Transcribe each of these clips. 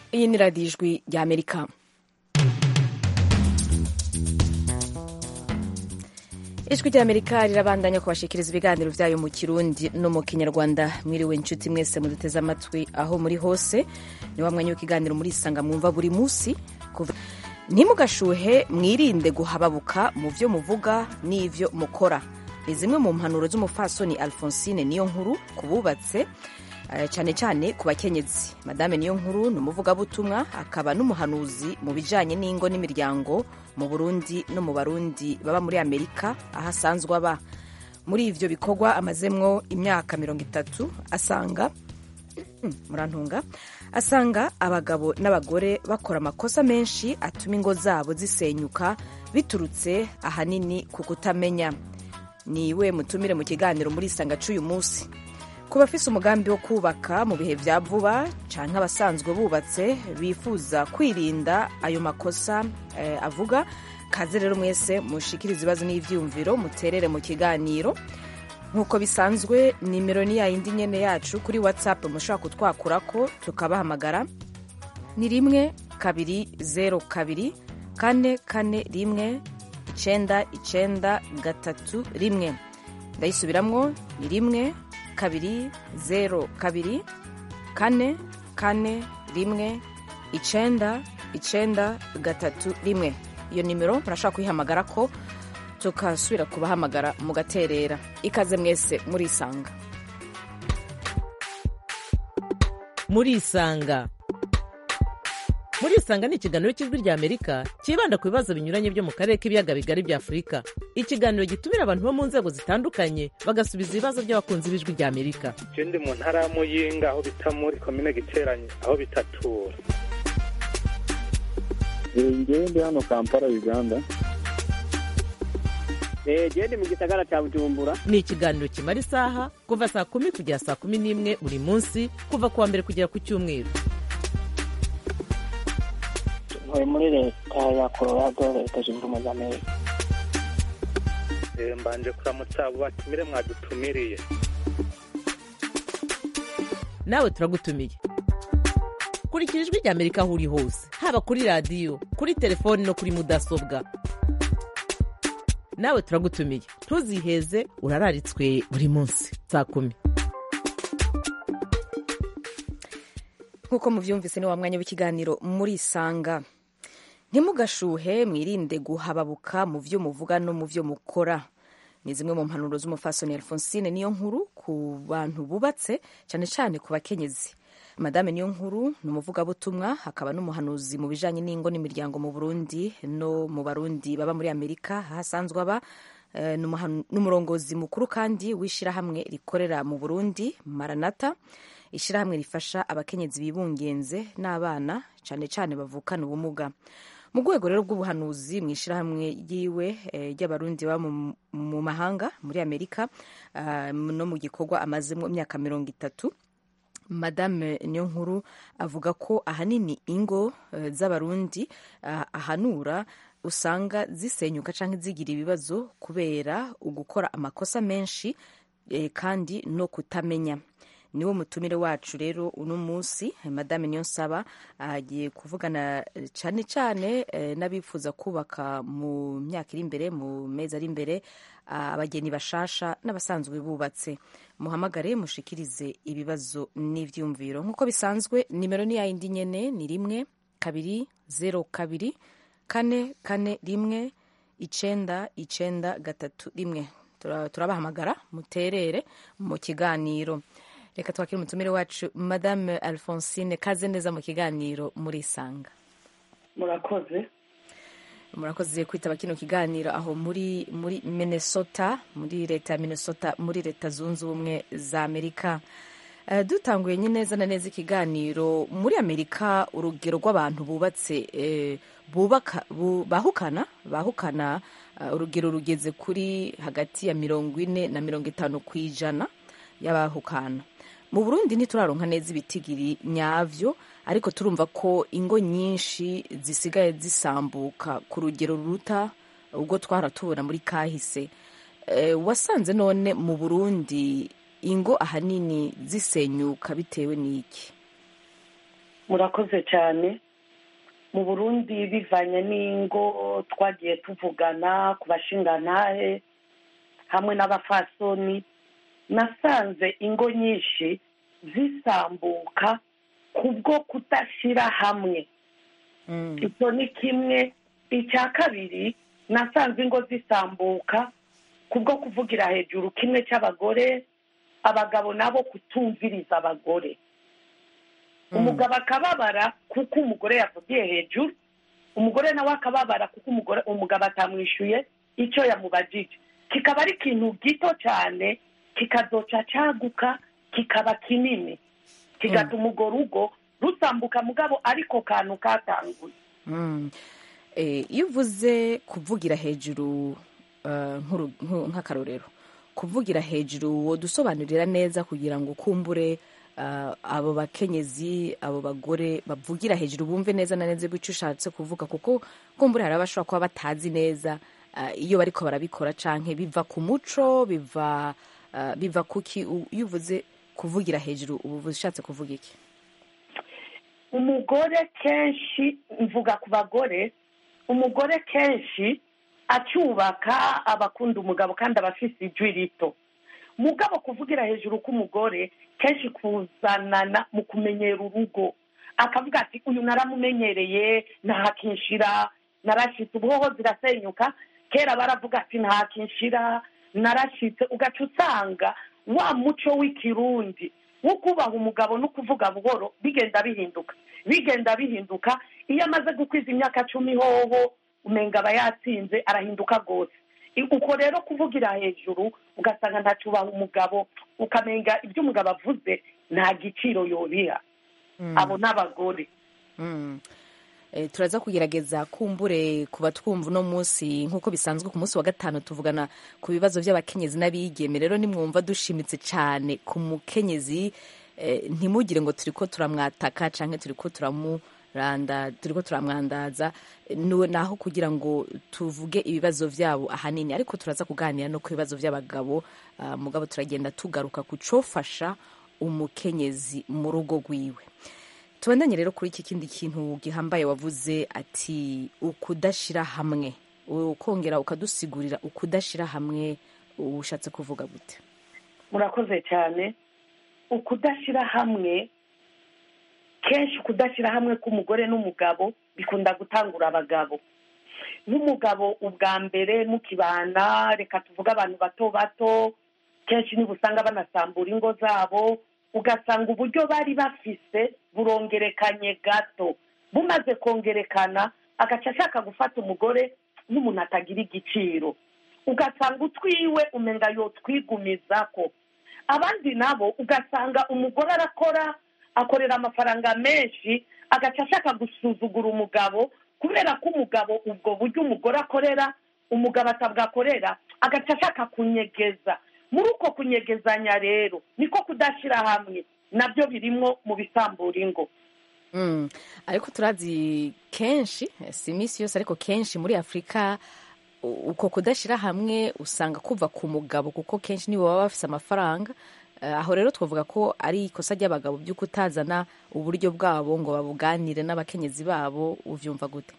iyi ni radiyo ijwi rya amerika ijwi rya amerika rirabandanya kubashikiriza ibiganiro byayo mu kirundi no mu kinyarwanda mwiriwe inshuti mwese muduteze amatwi aho muri hose ni wa mwanya w'ikiganiro muri isanga mwumva buri munsi ntimugashuhe mwirinde guhababuka mu byo muvuga n'ibyo mukora ni zimwe mu mpanuro z'umufasoni alphonsine niyo nkuru ku bubatse cyane cyane ku bakenyezi madame niyo nkuru ni umuvugabutumwa akaba n'umuhanuzi mu bijyanye n'ingo n'imiryango mu burundi no mu barundi baba muri amerika aho asanzwe aba muri ibyo bikorwa amazemwo imyaka mirongo itatu asanga murantunga asanga abagabo n'abagore bakora amakosa menshi atuma ingo zabo zisenyuka biturutse ahanini ku kutamenya niwe mutumire mu kiganiro muri isanga cy'uyu munsi ku bafise umugambi wo kubaka mu bihe bya vuba cyangwa abasanzwe bubatse bifuza kwirinda ayo makosa eh, avuga kaze rero mwese mushikiriza ibibazo n'ivyiyumviro muterere mu kiganiro nk'uko bisanzwe nimero ni yayindi nyene yacu kuri whatsapp mushobora kutwakurako tukabahamagara ni rimwe kabiri zero kabiri kane kane rimwe icenda icenda gatatu rimwe ndayisubiramwo ni rimwe kabiri zero kabiri kane kane rimwe icenda icenda gatatu rimwe iyo nimero murashobora kuyihamagara ko tukasubira kubahamagara mugaterera ikaze mwese murisanga murisanga murisanga ni ikiganiro cy'ijwi rya amerika cyibanda ku bibazo binyuranye byo mu karere k'ibiyaga bigari bya afurika ikiganiro gitumira abantu bo mu nzego zitandukanye bagasubiza ibibazo by'abakunzi b'ijwi rya amerika je ndi mu ntara ya muyinga aho bita muri komine giteranye aho bitatura ngewe ndi hano kampala uganda gende mu gisagara cya bujumbura ni ikiganiro kimara isaha kuva saa kumi kugera saa kumi n'imwe buri munsi kuva ku wa mbere kugera ku cyumweru ntuye muri leta ya colorado leta zunze ubumwe za amerika mbanje kuramutsa abo batumire mwadutumiriye nawe turagutumiye kurikira ijwi rya amerika aho uri hose haba kuri radiyo kuri telefoni no kuri mudasobwa nawe turagutumiye ntuziheze urararitswe buri munsi saa kumi nk'uko mubyumvise ni wa mwanya w'ikiganiro murisanga ntimugashuhe mwirinde guhababuka mu byo muvuga no mu byo mukora ni zimwe mu mpanuro z'umufasoni alphonsine niyo nkuru ku bantu bubatse cyane cyane ku bakenyezi madame niyo nkuru ni umuvugabutumwa akaba n'umuhanuzi mu bijyanye n'ingo n'imiryango mu burundi no mu barundi baba muri amerika aho asanzwe aba n'umurongozi mukuru kandi w'ishyirahamwe rikorera mu burundi maranata ishyirahamwe rifasha abakenyezi bibungenze n'abana cyane cyane bavukana ubumuga mu rwego rero rw'ubuhanuzi mu ishyirahamwe ryiwe ry'abarundi baba mu mahanga muri amerika no mu gikorwa amazemo imyaka mirongo itatu madame niyo nkuru avuga ko ahanini ingo z'abarundi ahanura usanga zisenyuka cyangwa zigira ibibazo kubera ugukora amakosa menshi kandi no kutamenya niwo mutumire wacu rero uno munsi madame niyonsaba agiye kuvugana cyane cyane n'abifuza kubaka mu myaka iri imbere mu mezi ari imbere abageni bashasha n'abasanzwe bubatse muhamagare mushikirize ibibazo n'ibyumviro nk'uko bisanzwe nimero ni yayindi nyene ni rimwe kabiri zero kabiri kane kane rimwe icenda icenda gatatu rimwe turabahamagara muterere mu kiganiro reka twakire umutumire wacu madame alphonsine kaze neza mu kiganiro murisanga murakoze murakoze kwitaba kino kiganiro aho muri muri minnesota muri leta ya minnesota muri leta zunze ubumwe za amerika uh, dutanguye neza na neza ikiganiro muri amerika urugero rw'abantu bubatse eh, bubaka bu, bahukana bahukana uh, urugero rugeze kuri hagati ya mirongo ine na mirongo itanu ku ijana y'abahukana mu burundi ntituraronka neza ibitigiri nyavyo ariko turumva ko ingo nyinshi zisigaye zisambuka ku rugero ruruta ubwo twara tubona muri kahise e, wasanze none mu burundi ingo ahanini zisenyuka bitewe n'iki murakoze cyane mu burundi bivanye n'ingo twagiye tuvugana ku bashingantahe hamwe n'abafasoni nasanze ingo nyinshi zisambuka kubwo kudashyira hamwe icyo ni kimwe icya kabiri nasanze ingo zisambuka kubwo kuvugira hejuru kimwe cy'abagore abagabo nabo kutumviriza abagore umugabo akababara kuko umugore yavugiye hejuru umugore nawe akababara kuko umugore umugabo atamwishyuye icyo yamubajije kikaba ari ikintu gito cyane kikazoca cyaguka kikaba kinini kigatuma urwo rugo rusambuka mugabo ariko kantu katanguye Mm. Eh, iyo uvuze kuvugira hejuru eh, nk'uru- nku- nk'akarorero kuvugira hejuru wodusobanurira neza kugira ngo ukumbure eh, abo bakenyezi abo bagore bavugira hejuru bumve neza na neza icyo ushatse kuvuga kuko kumbure hari abashobora kuba batazi neza eh, iyo bariko barabikora canke biva ku muco biva eh, biva kuki U- iyo uvuze kuvugira hejuru ubu ushatse kuvuga iki umugore kenshi mvuga ku bagore umugore kenshi acyubaka abakunda umugabo kandi aba afite ijwi rito mugabo kuvugira hejuru k'umugore kenshi kuzanana mu kumenyera urugo akavuga ati uyu naramumenyereye ntakinshira narashitse ubwoho zirasenyuka kera baravuga ati ntakinshira narashitse ugaca usanga wa muco w'ikirundi wo kubaha umugabo no kuvuga buhoro bigenda bihinduka bigenda bihinduka iyo amaze gukwiza imyaka cumi hoho umenga aba yatsinze arahinduka rwose I- uko rero kuvugira hejuru ugasanga ntacubaha umugabo ukamenga ibyo umugabo avuze nta giciro yobiha abo ni abagore Mm. Eh, turaza kugerageza kumbure kuba twumva uno munsi nk'uko bisanzwe ku munsi wa gatanu tuvugana ku bibazo by'abakenyezi n'abigeme rero nimwumva dushimitse cyane ku mukenyezi eh, ntimugire ngo turiko turamwataka canke turiko turamuranda turiko turamwandaza Nu- naho kugira ngo tuvuge ibibazo vyabo ahanini ariko turaza kuganira no ku bibazo by'abagabo ah, mugabo turagenda tugaruka ku cofasha umukenyezi mu rugo rwiwe tubandanye rero kuri iki kindi kintu gihambaye wavuze ati ukudashira hamwe ukongera ukadusigurira ukudashira hamwe ushatse kuvuga gute murakoze cyane ukudashyira hamwe kenshi ukudashyira hamwe k'umugore n'umugabo bikunda gutangura abagabo nk'umugabo ubwa mbere mukibana reka tuvuge abantu bato bato kenshi niba usanga banasambura ingo zabo ugasanga uburyo bari bafise burongerekanye gato bumaze kongerekana agaca ashaka gufata umugore nk'umuntu atagira igiciro ugasanga utwiwe umenga yotwigumizako abandi nabo ugasanga umugore arakora akorera amafaranga menshi agaca ashaka gusuzugura umugabo kubera ko umugabo ubwo buryo umugore akorera umugabo atabwakorera agaca ashaka kunyegeza muri uko kunyegezanya rero niko kudashyira hamwe nabyo birimwo mu bisambura ingo Mm. ariko turazi kenshi si iminsi yose ariko kenshi muri afurika u- uko kudashyira hamwe usanga kuva ku mugabo kuko kenshi nibo baba bafise amafaranga Eh, aho rero twavuga ko ari ikosa ry'abagabo byo kutazana uburyo bwabo ngo babuganire n'abakenyezi babo uvyumva gute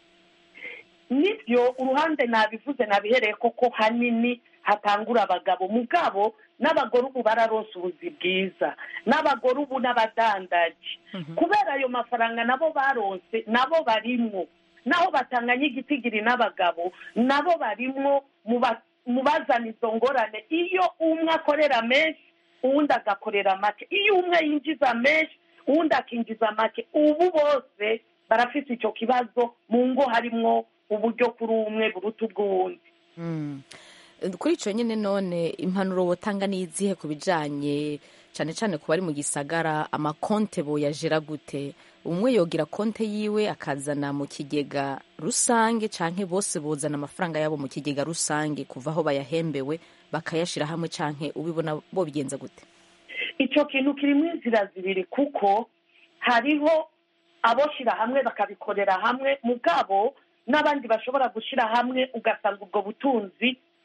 nibyo uruhande nabivuze nabihereye koko hanini hatangura abagabo mugabo n'abagore ubu bararonse ubuzi bwiza n'abagore ubu n'abadandaji kubera ayo mafaranga nabo baronse nabo barimwo naho batanganya igitigiri n'abagabo nabo barimwo mu ba- mu bazana izo ngorane iyo umwe akorera menshi uwundi agakorera make iyo umwe yinjiza menshi uwundi akinjiza make ubu bose barafite icyo kibazo mu ngo harimwo uburyo kuri umwe buruta ubw'uwundi Mm. kuri icyo nyine none impanuro wotanga ni izihe ku bijyanye cyane cyane ku bari mu gisagara amakonte boyajera gute umwe yogira konte yiwe akazana mu kigega rusange cyangwa bose bozana amafaranga yabo mu kigega rusange kuva aho bayahembewe bakayashyira hamwe cyangwa ubibona bo bigenza gute icyo kintu kirimo inzira zibiri kuko hariho aboshyira hamwe bakabikorera hamwe mugabo n'abandi bashobora gushyira hamwe ugasanga ubwo butunzi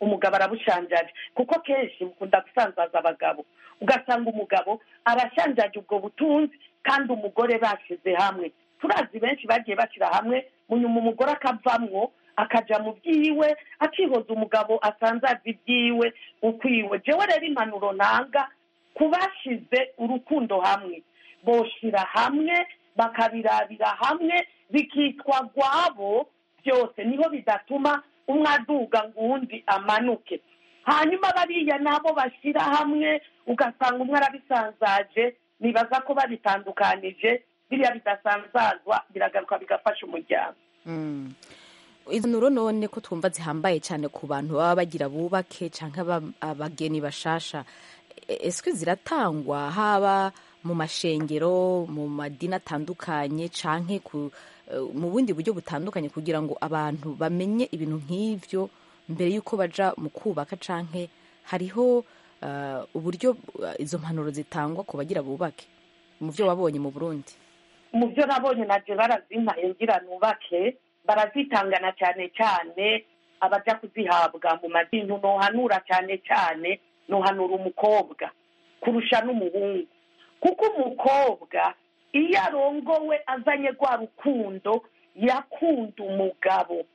umugabo arabushanjaje kuko kenshi bukunda gusanzaza abagabo ugasanga umugabo arashanjaje ubwo butunzi kandi umugore bashyize hamwe turazi benshi bagiye bashyira hamwe munyuma umugore akavamwo akaja mu byiwe akihoza umugabo asanzaza ibyiwe ukwiwe jewe rero impanuro ntanga ku bashize urukundo hamwe boshira hamwe bakabirabira hamwe bikitwa gwabo byose niho bidatuma umwe aduga ngo uwundi amanuke hanyuma bariya nabo bashyira hamwe ugasanga umwe arabisanzaje nibaza ko babitandukanije biriya bidasanzazwa biragaruka bigafasha umuryango Mm. izo nuro none ko twumva zihambaye cyane ku bantu baba bagira bubake cyangwa abageni bashasha E- eswe ziratangwa haba mu mashengero mu madini atandukanye canke ku eh, mu bundi buryo butandukanye kugira ngo abantu bamenye ibintu nk'ivyo mbere y'uko baja mu kubaka canke hariho eh, uburyo eh, izo mpanuro zitangwa ku bagira bubake mu byo wabonye mu burundi mu byo nabonye naje barazimpaye ngira nubake barazitangana cyane cyane abaja kuzihabwa mu madini nohanura cyane cyane nohanura umukobwa kurusha n'umuhungu kuko umukobwa iyo arongowe azanye rwa rukundo yakunda umugabo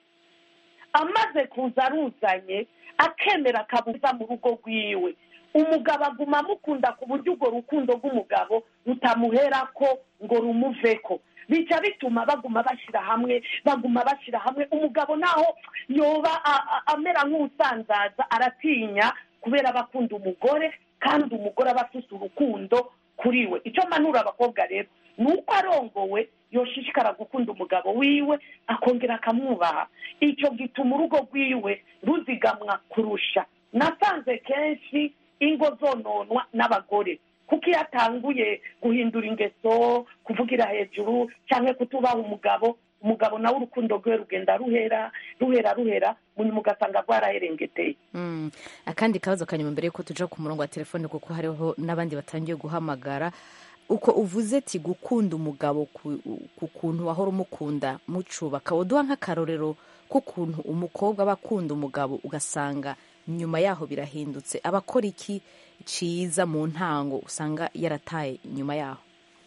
amaze kuza aruzanye akemera akabuza mu rugo rwiwe umugabo aguma amukunda ku buryo urwo rukundo rw'umugabo rutamuhera ko ngo rumuveko bica bituma baguma bashyira hamwe baguma bashyira hamwe umugabo naho yoba a- a- amera nk'usanzaza aratinya kubera aba akunda umugore kandi umugore aba afite urukundo kuri we icyo mpanura abakobwa rero ni uko arongowe yoshishikara gukunda umugabo wiwe akongera akamwubaha icyo gituma urugo rwiwe ruzigamwa kurusha nasanze kenshi ingo zononwa n'abagore kuko iyo atanguye guhindura ingeso kuvugira hejuru cyangwa kutubaha umugabo umugabo nawe urukundo rwe rugenda ruhera ruhera ruhera munyuma ugasanga rwaraherengeteye Mm. akandi kabazo kanyuma mbere yuko tuja ku murongo wa telefone kuko hariho n'abandi batangiye guhamagara uko uvuze ati gukunda umugabo ku ku kuntu wahora umukunda mucubaka uduha nk'akarorero k'ukuntu umukobwa aba akunda umugabo ugasanga nyuma yaho birahindutse aba akora iki ciza mu ntango usanga yarataye nyuma yaho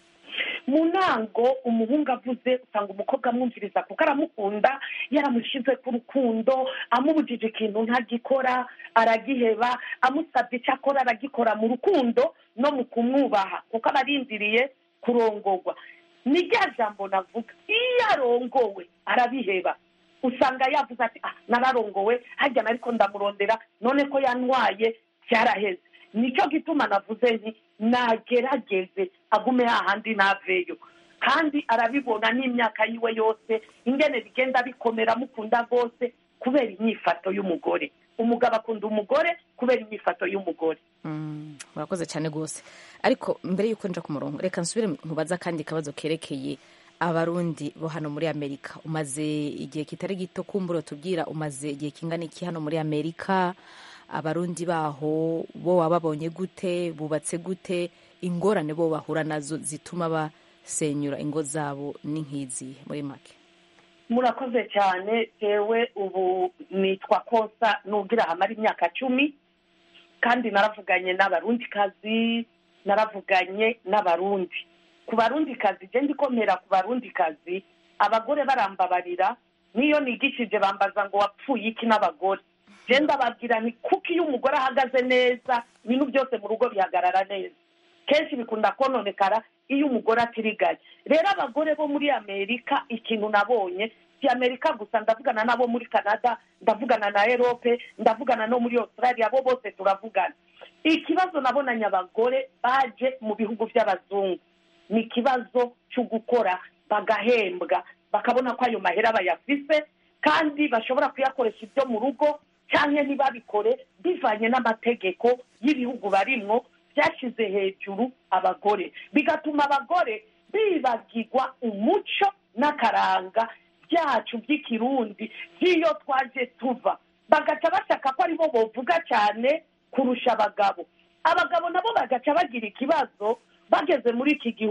mu ntango umuhungu avuze usanga umukobwa amwumviriza kuko aramukunda yaramushyize ku rukundo amubujije ikintu ntagikora aragiheba amusabye icyo akora aragikora mu rukundo no mu kumwubaha kuko aba arindiriye kurongorwa ni rya jambo navuga iyo arongowe arabiheba usanga yavuze ati ah nararongowe hajya ariko ndamurondera none ko yantwaye byaraheze nicyo gituma navuze nti nagerageze agume hahandi naveyo kandi arabibona n'imyaka yiwe yose ingene bigenda bikomera mukunda rwose kubera inyifato y'umugore umugabo akunda umugore kubera inyifato y'umugore Mm, murakoze cyane rwose ariko mbere y'uko nja ku murongo reka nsubire nkubaza akandi kabazo kerekeye abarundi bo hano muri amerika umaze igihe kitari gito kumbura tubwira umaze igihe kingana iki hano muri amerika abarundi baho bo wababonye gute bubatse gute ingorane bo bahura nazo zituma basenyura ingo zabo ni nk'izihe muri make murakoze cyane jewe ubu nitwa kosa nubwira hamara imyaka cumi kandi naravuganye n'abarundikazi naravuganye n'abarundi ku barundikazi je ndikomera ku barundikazi abagore barambabarira niyo nigishije bambaza ngo wapfuye iki n'abagore je ndababwira ni kuko iyo umugore ahagaze neza ibintu byose mu rugo bihagarara neza kenshi bikunda kononekara iyo umugore atirigaye rero abagore bo muri amerika ikintu nabonye si amerika gusa ndavugana n'abo muri canada ndavugana na erope ndavugana no muri australia bo bose turavugana ikibazo nabonanye abagore baje mu bihugu by'abazungu ni ikibazo cyo gukora bagahembwa bakabona ko ayo mahera bayafise kandi bashobora kuyakoresha ibyo mu rugo cyangwa ntibabikore bivanye n'amategeko y'ibihugu barimwo byashyize hejuru abagore bigatuma abagore bibagirwa umuco n'akaranga byacu by'ikirundi by'iyo twaje tuva bagaca bashaka ko aribo bovuga cyane kurusha abagabo abagabo nabo bagaca bagira ikibazo bageze muri iki gihugu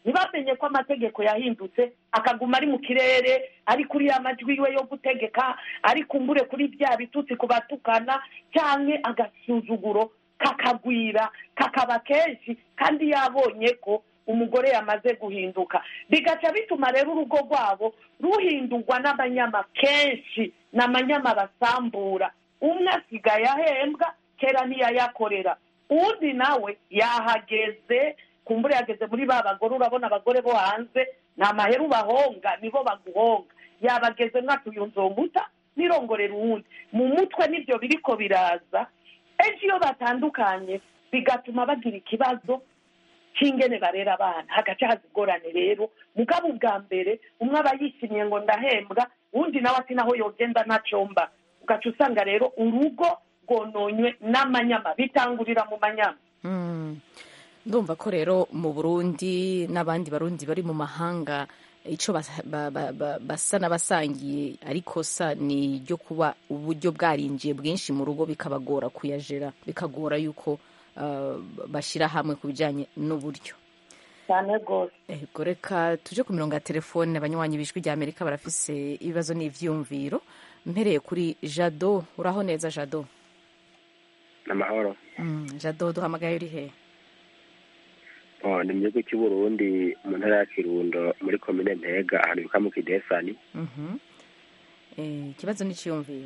ntibamenye ko amategeko yahindutse akaguma ari mu kirere ari kuri ya majwi yiwe yo gutegeka ari kumbure kuri bya bitutsi ku batukana cyangwa agasuzuguro kakagwira kakaba kenshi kandi yabonye ko umugore yamaze guhinduka bigaca bituma rero urugo rwabo ruhindurwa n'amanyama kenshi ni amanyama basambura umwe asigaye ahembwa kera ntiyayakorera undi nawe yahageze kumbura yageze muri ba bagore urabona abagore bo hanze ni amaheru bahonga nibo baguhonga yabageze mwatuyunzombuta nirongorera uwundi mu mutwe n'ibyo biriko biraza ejo iyo batandukanye bigatuma bagira ikibazo cy'ingene barera abana hagaca haza ingorane rero mugabo ubwa mbere umwe aba yishimye ngo ndahembwa uwundi nawe ati naho yogenda ntacomba ugaca usanga rero urugo rwononywe n'amanyama bitangurira mu manyama ndumva ko rero mu burundi n'abandi barundi bari mu mahanga icyo basa n'abasangiye ariko sa ni iryo kuba uburyo bwarinjiye bwinshi mu rugo bikabagora kuyajera bikagora yuko bashyira hamwe ku bijyanye n'uburyo cyane rwose ego reka tujye ku mirongo ya telefone abanywanyi b'ijwi rya amerika barafise ibibazo n'ibyiyumviro mpereye kuri jado uraho neza jado amahoro jado duhamagaye uri hehe ni mu gihugu cy'u Burundi mu ntara ya kirundo muri komine ntega ahantu bita mu kidesani ikibazo n'icyiyumviro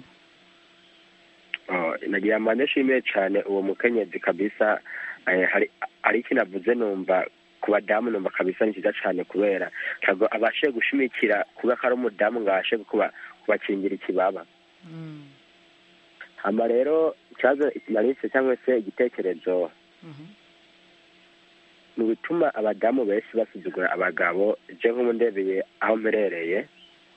nagira ngo nishimiye cyane uwo mukenyezi kabisa hari ikintu avuze numva ku badamu numva kabisa ni cyiza cyane kubera ntabwo abashe gushimikira kuba ko ari umudamu ngo abashe kubakingira ikibaba hano rero ikibazo narise cyangwa se igitekerezo ni bituma abadamu benshi basuzugura abagabo je nk'umundebeye aho mperereye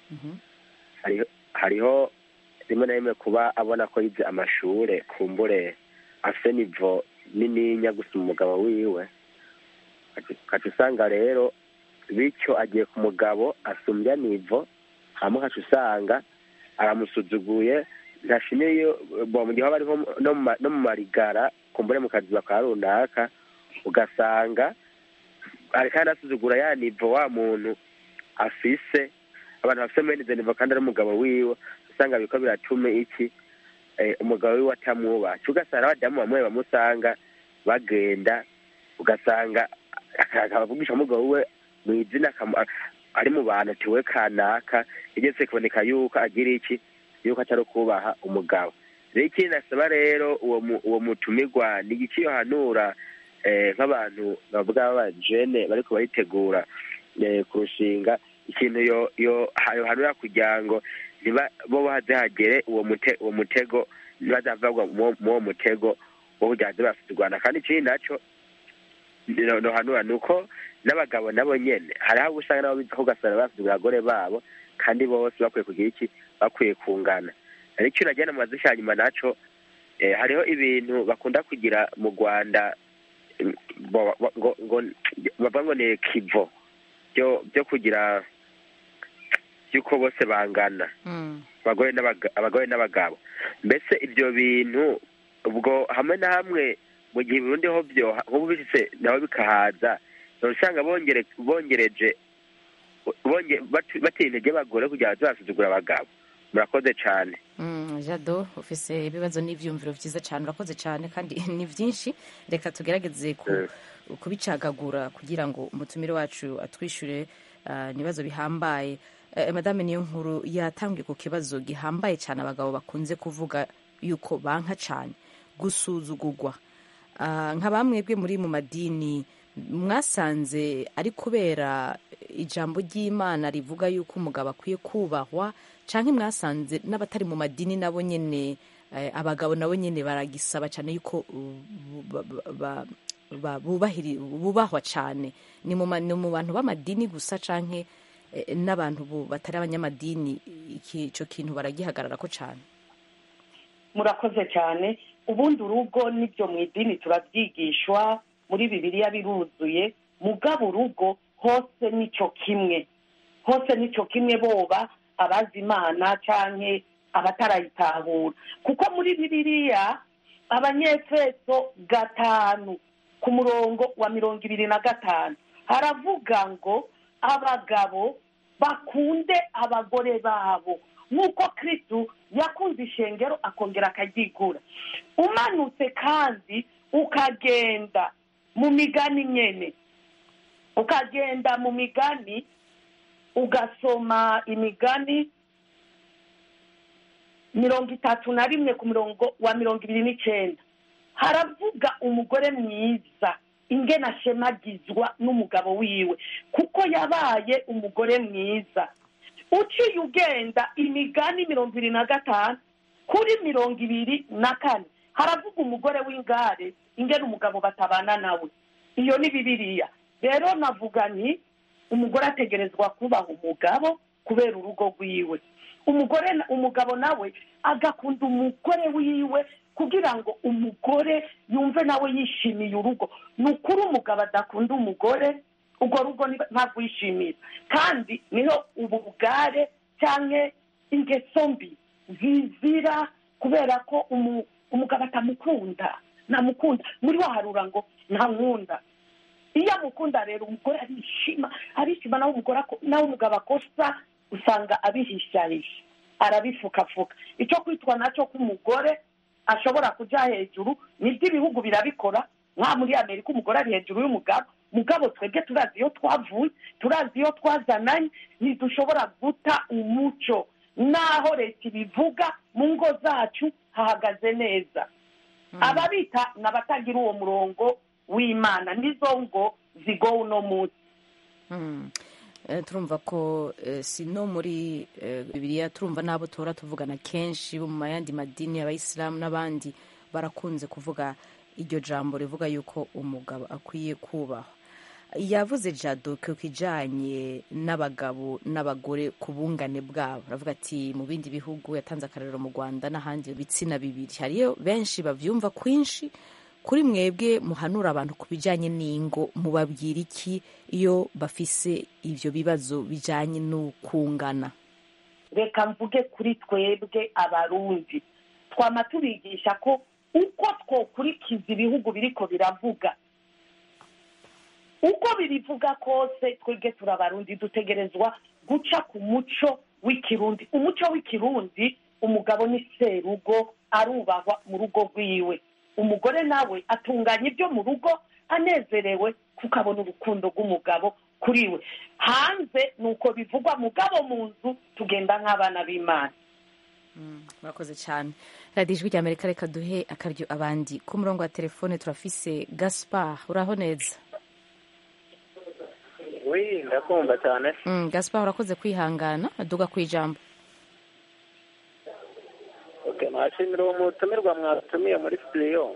hariho rimwe na rimwe kuba abona ko yize amashure kumbure afite nivo nininya gusuma umugabo wiwe ukaca usanga rero bityo agiye ku mugabo asumbya nivo hama ukaca usanga aramusuzuguye ntashimiye mu gihe haba ariho no mu marigara kumbure mu kazi bakaba runaka ugasanga kandi asuzugura ya nivo wa muntu afise abantu bafite mene izo nivo kandi ari umugabo wiwe usanga biriko biratuma iki umugabo wiwe atamwubaha ugasanga abadamu bamwe bamusanga bagenda ugasanga akavugisha umugabo we mu izina ari mu bantu tiwe kanaka igeze kuboneka yuko agira iki yuko atari kubaha umugabo rero ikindi nasaba rero uwo mutumirwa ni iki yohanura nk'abantu bavuga b'abajene bariko baritegura kurushinga ikintu yohanura kugira ngo bo baze hagere uwo mutego ntibazavagwa muwo mutego wo kugira ngo bafite u rwanda kandi ikindi naco nohanura ni uko n'abagabo nabo nyene hariho abo usanga nabo biza ugasanga bafite abagore babo kandi bose bakwiye kugira iki bakwiye kungana ariko icyo nagira mu mazi nyuma naco hariho ibintu bakunda kugira mu rwanda bavuga ngo ni kivo byo kugira by'uko bose bangana abagore n'abagabo mbese ibyo bintu ubwo hamwe na hamwe mu gihe Burundi ho byo nk'ubu bishitse nabo bikahaza usanga bongereje batera intege abagore kugira ngo basuzugura abagabo murakoze cyane jado ufise ibibazo n'ibyumviro byiza cyane urakoze cyane kandi ni byinshi reka tugerageze kubicagagura kugira ngo umutumire wacu atwishyure ibibazo bihambaye madame niyo nkuru yatangiye ku kibazo gihambaye cyane abagabo bakunze kuvuga yuko banka cyane gusuzugurwa nka bamwe bwe muri mu madini mwasanze ari kubera ijambo ry'imana rivuga yuko umugabo akwiye kubahwa cyangwa mwasanze n'abatari mu madini nabo nyine abagabo nabo nyine baragisaba cyane yuko bubahwa cyane ni mu bantu b'amadini gusa cyangwa n'abantu batari abanyamadini icyo kintu baragihagarara ko cyane murakoze cyane ubundi urugo n'ibyo mu idini turabyigishwa muri bibiliya biruzuye mugabo urugo hose nicyo kimwe hose nicyo kimwe boba abazi imana cyangwa abatarayitahura kuko muri bibiliya abanyefeso gatanu ku murongo wa mirongo ibiri na gatanu haravuga ngo abagabo bakunde abagore babo nk'uko kirisitu yakunze ishengero akongera akaryigura umanutse kandi ukagenda mu migani nyene ukagenda mu migani ugasoma imigani mirongo itatu na rimwe ku murongo wa mirongo ibiri n'icyenda haravuga umugore mwiza ingene ashemagizwa n'umugabo wiwe kuko yabaye umugore mwiza uciye ugenda imigani mirongo ibiri na gatanu kuri mirongo ibiri na kane haravuga umugore w'ingare ingene umugabo batabana nawe iyo ni bibiriya rero navuga nti umugore ategerezwa kubaha umugabo kubera urugo rwiwe umugore umugabo nawe agakunda umugore wiwe kugira ngo umugore yumve nawe yishimiye urugo ni ukuri umugabo adakunda umugore urwo rugo ntabwo yishimira kandi niho ubugare cyangwa ingeso mbi zizira kubera ko umugabo atamukunda ntamukunda muri waharura ngo ntankunda iyo amukunda rero umugore arishima arishima nawe umugore nawe umugabo akosa usanga abihishahisha arabifukafuka icyo kwitwa nacyo k'umugore ashobora kujya hejuru nibyo ibihugu birabikora nka muri amerika umugore ari hejuru y'umugabo mugabo twebwe turazi iyo twavuye turazi iyo twazananye ntidushobora guta umuco naho leta ibivuga mu ngo zacu hahagaze neza ababita ni abatagira uwo murongo w'imana nizo ngo zigowe uno munsi turumva ko si no muri bibiriya turumva n'abo tora tuvugana kenshi bo mu yandi madini abayisilamu n'abandi barakunze kuvuga iryo jambo rivuga yuko umugabo akwiye kubahwa yavuze jado ku kijyanye n'abagabo n'abagore ku bungane bwabo aravuga ati mu bindi bihugu yatanze akarero mu rwanda n'ahandi ibitsina bibiri hariyo benshi babyumva kwinshi kuri mwebwe muhanura abantu ku bijyanye n'ingo mubabwira iki iyo bafise ibyo bibazo bijyanye n'ukungana reka mvuge kuri twebwe abarundi twama tubigisha ko uko twokurikiza ibihugu biriko biravuga uko birivuga kose twebwe turabarundi dutegerezwa guca ku muco w'ikirundi umuco w'ikirundi umugabo ni serugo arubahwa mu rugo rwiwe umugore nawe atunganya ibyo mu rugo anezerewe kuko abona urukundo rw'umugabo kuri we hanze ni uko bivugwa mugabo mu nzu tugenda nk'abana b'imana murakoze cyane radiyo ijwi rya amerika reka duhe akaryo abandi ku murongo wa telefone turafise gaspar uraho neza wi ndakumva cyane gaspar urakoze kwihangana aduga ku ijambo nashimira uwo mutumirwa mwatumiye muri sitidiyo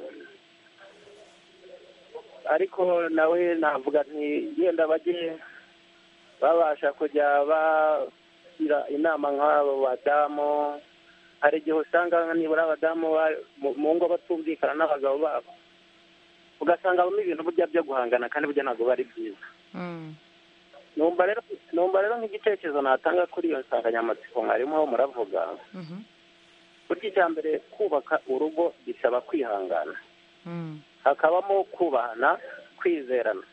ariko nawe navuga nti yenda bajye babasha kujya bagira inama nk'abo badamu hari igihe usanga nibura abadamu mu ngo batumvikana n'abagabo babo ugasanga habamo ibintu burya byo guhangana kandi burya ntabwo biba ari byiza numva rero nk'igitekerezo natanga kuri iyo nsanganyamatsiko mwarimu muravuga burya icya mbere kubaka urugo bisaba kwihangana hakabamo kubahana kwizerana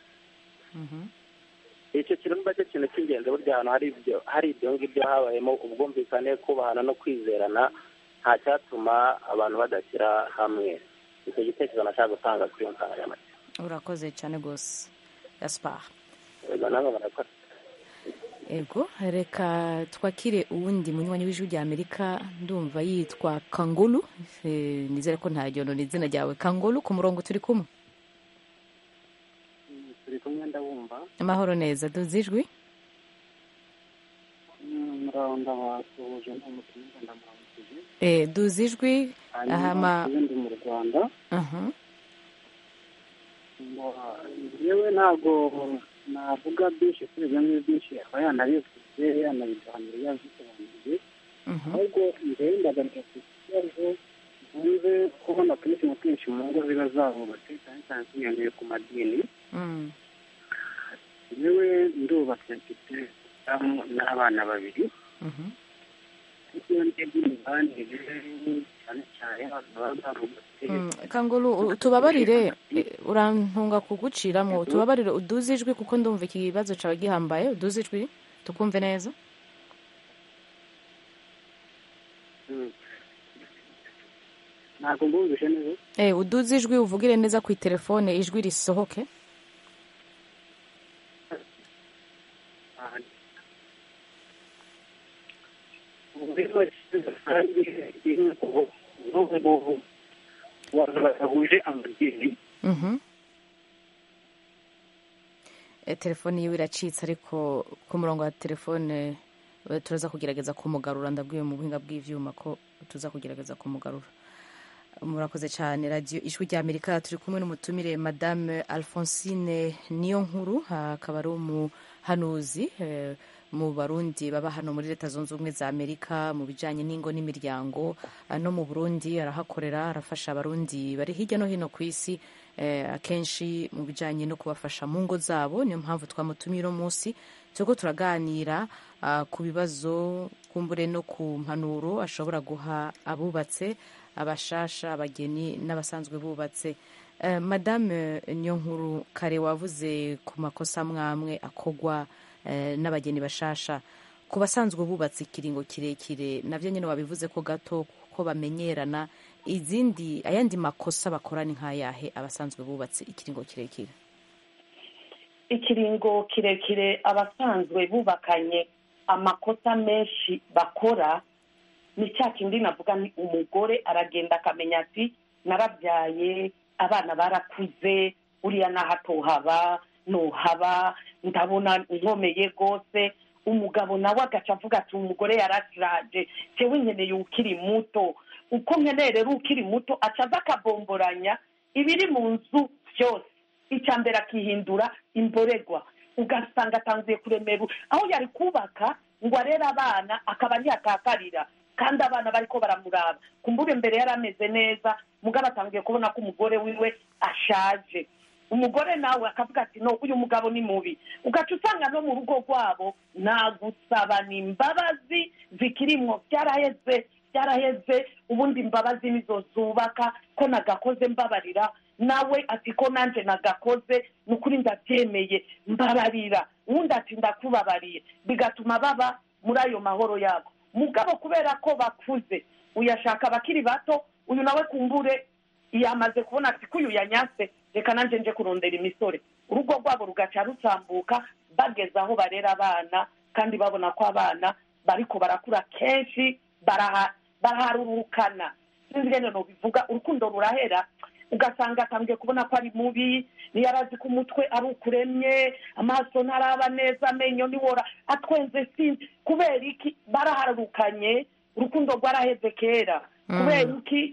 icyo kintu niba cyo kintu cy'ingenzi burya ahantu hari ibyo hari ibyo ngibyo habayemo ubwumvikane kubahana no kwizerana nta cyatuma abantu badashyira hamwe icyo gitekerezo nashaka gutanga kuri iyo nsanganyamatsiko urakoze cyane rwose gaspar namwe murakora ego reka twakire uwundi munywanyi w'ijwi rya amerika ndumva yitwa kangulu nizere ko nta ryondo ni izina ryawe kangulu ku murongo turi kumwe turi kumwe ndabumva amahoro neza duzi ijwi muraho ndabasuhuje n'umutumirwa ndamuramukije duzi ijwi hanyuma ndi mu rwanda yewe ntabwo navuga byinshi kuri ibyo ngibyo byinshi aba yanabivuze yanabiganira yabisobanuriye ahubwo mbere ndagaruka ku kibazo nkunze kubona kenshi na kenshi mu ngo ziba zahubatse cyane cyane zinyaniye ku madini yewe ndubatse mfite n'abana babiri iyo ndebye imibanire cyane cyane abantu baba barubatse Mm, kanguru u- tubabarire eh, urantunga kuguciramwo tubabarire uduze ijwi kuko ndumva iki kibazo cawe gihambaye uduze ijwi tukumve neza ntabwo mbumvishe neza eh uduze ijwi uvugire neza ku telefone ijwi risohoke abantu badahuje amadini Mhm. Eh, telefone yiwe iracitse ariko ku murongo wa telefone eh, turaza kugerageza kumugarura ndabwiwe mu buhinga bw'ivyuma ko tuza kugerageza kumugarura murakoze cyane radiyo ijwi rya amerika turi kumwe n'umutumire madame alphonsine niyo nkuru akaba ari umuhanuzi eh, mu barundi baba hano muri leta zunze ubumwe za amerika mu bijyanye n'ingo n'imiryango ah, no mu burundi arahakorera arafasha abarundi bari hirya no hino ku isi eh, akenshi mu bijyanye no kubafasha mu ngo zabo niyo mpamvu twamutumiye uno munsi turiko turaganira ah, ku bibazo kumbure no ku mpanuro ashobora guha abubatse abashasha abageni n'abasanzwe bubatse Eh, madame niyonkuru kare wavuze ku makosa amwamwe akogwa eh, n'abageni bashasha ku basanzwe bubatse ikiringo kirekire navyo nyene wabivuze ko gato ko bamenyerana izindi ayandi makosa bakora ni nk'ayahe abasanzwe bubatse ikiringo kirekire ikiringo kirekire abasanzwe bubakanye amakosa menshi bakora ni cya kindi navuga ni umugore aragenda akamenya ati narabyaye abana barakuze uriya naho atohaba nohaba ndabona nkomeye rwose umugabo nawe agaca avuga ati umugore yarasiraje jewe nkeneye ukiri muto uko nkeneye rero ukiri muto aca aza akabomboranya ibiri mu nzu byose icya mbere akihindura imboregwa ugasanga atangiye kuremera aho yari kubaka ngo arere abana akaba ntiyatakarira kandi abana bariko baramuraba kumbure mbere yari ameze neza mugabo atangiye kubona ko umugore wiwe ashaje umugore nawe akavuga ati no uyu mugabo ni mubi ugaca usanga no mu rugo rwabo nta gusabana imbabazi zikirimwo byaraheze byaraheze ubundi imbabazi nizo zubaka ko nagakoze mbabarira nawe ati ko nanjye nagakoze ni ukuri ndabyemeye mbabarira uwundi ati ndakubabariye bigatuma baba muri ayo mahoro yabo mugabo kubera ko bakuze uyashaka abakiri bato uyu nawe kumbure yamaze kubona ati ko uyu yanyase reka nanjye nje kurondera imisore urugo rwabo rugaca rutambuka bageze aho barera abana kandi babona ko abana bariko barakura kenshi baraha- baraharurukana sinzi ingene nobivuga urukundo rurahera ugasanga atangiye kubona ko ari mubi niyo arazi ko umutwe ari ukuremye amaso ntaraba neza amenyo niwora atwenze sinzi kubera iki baraharukanye urukundo rwaraheze kera kubera iki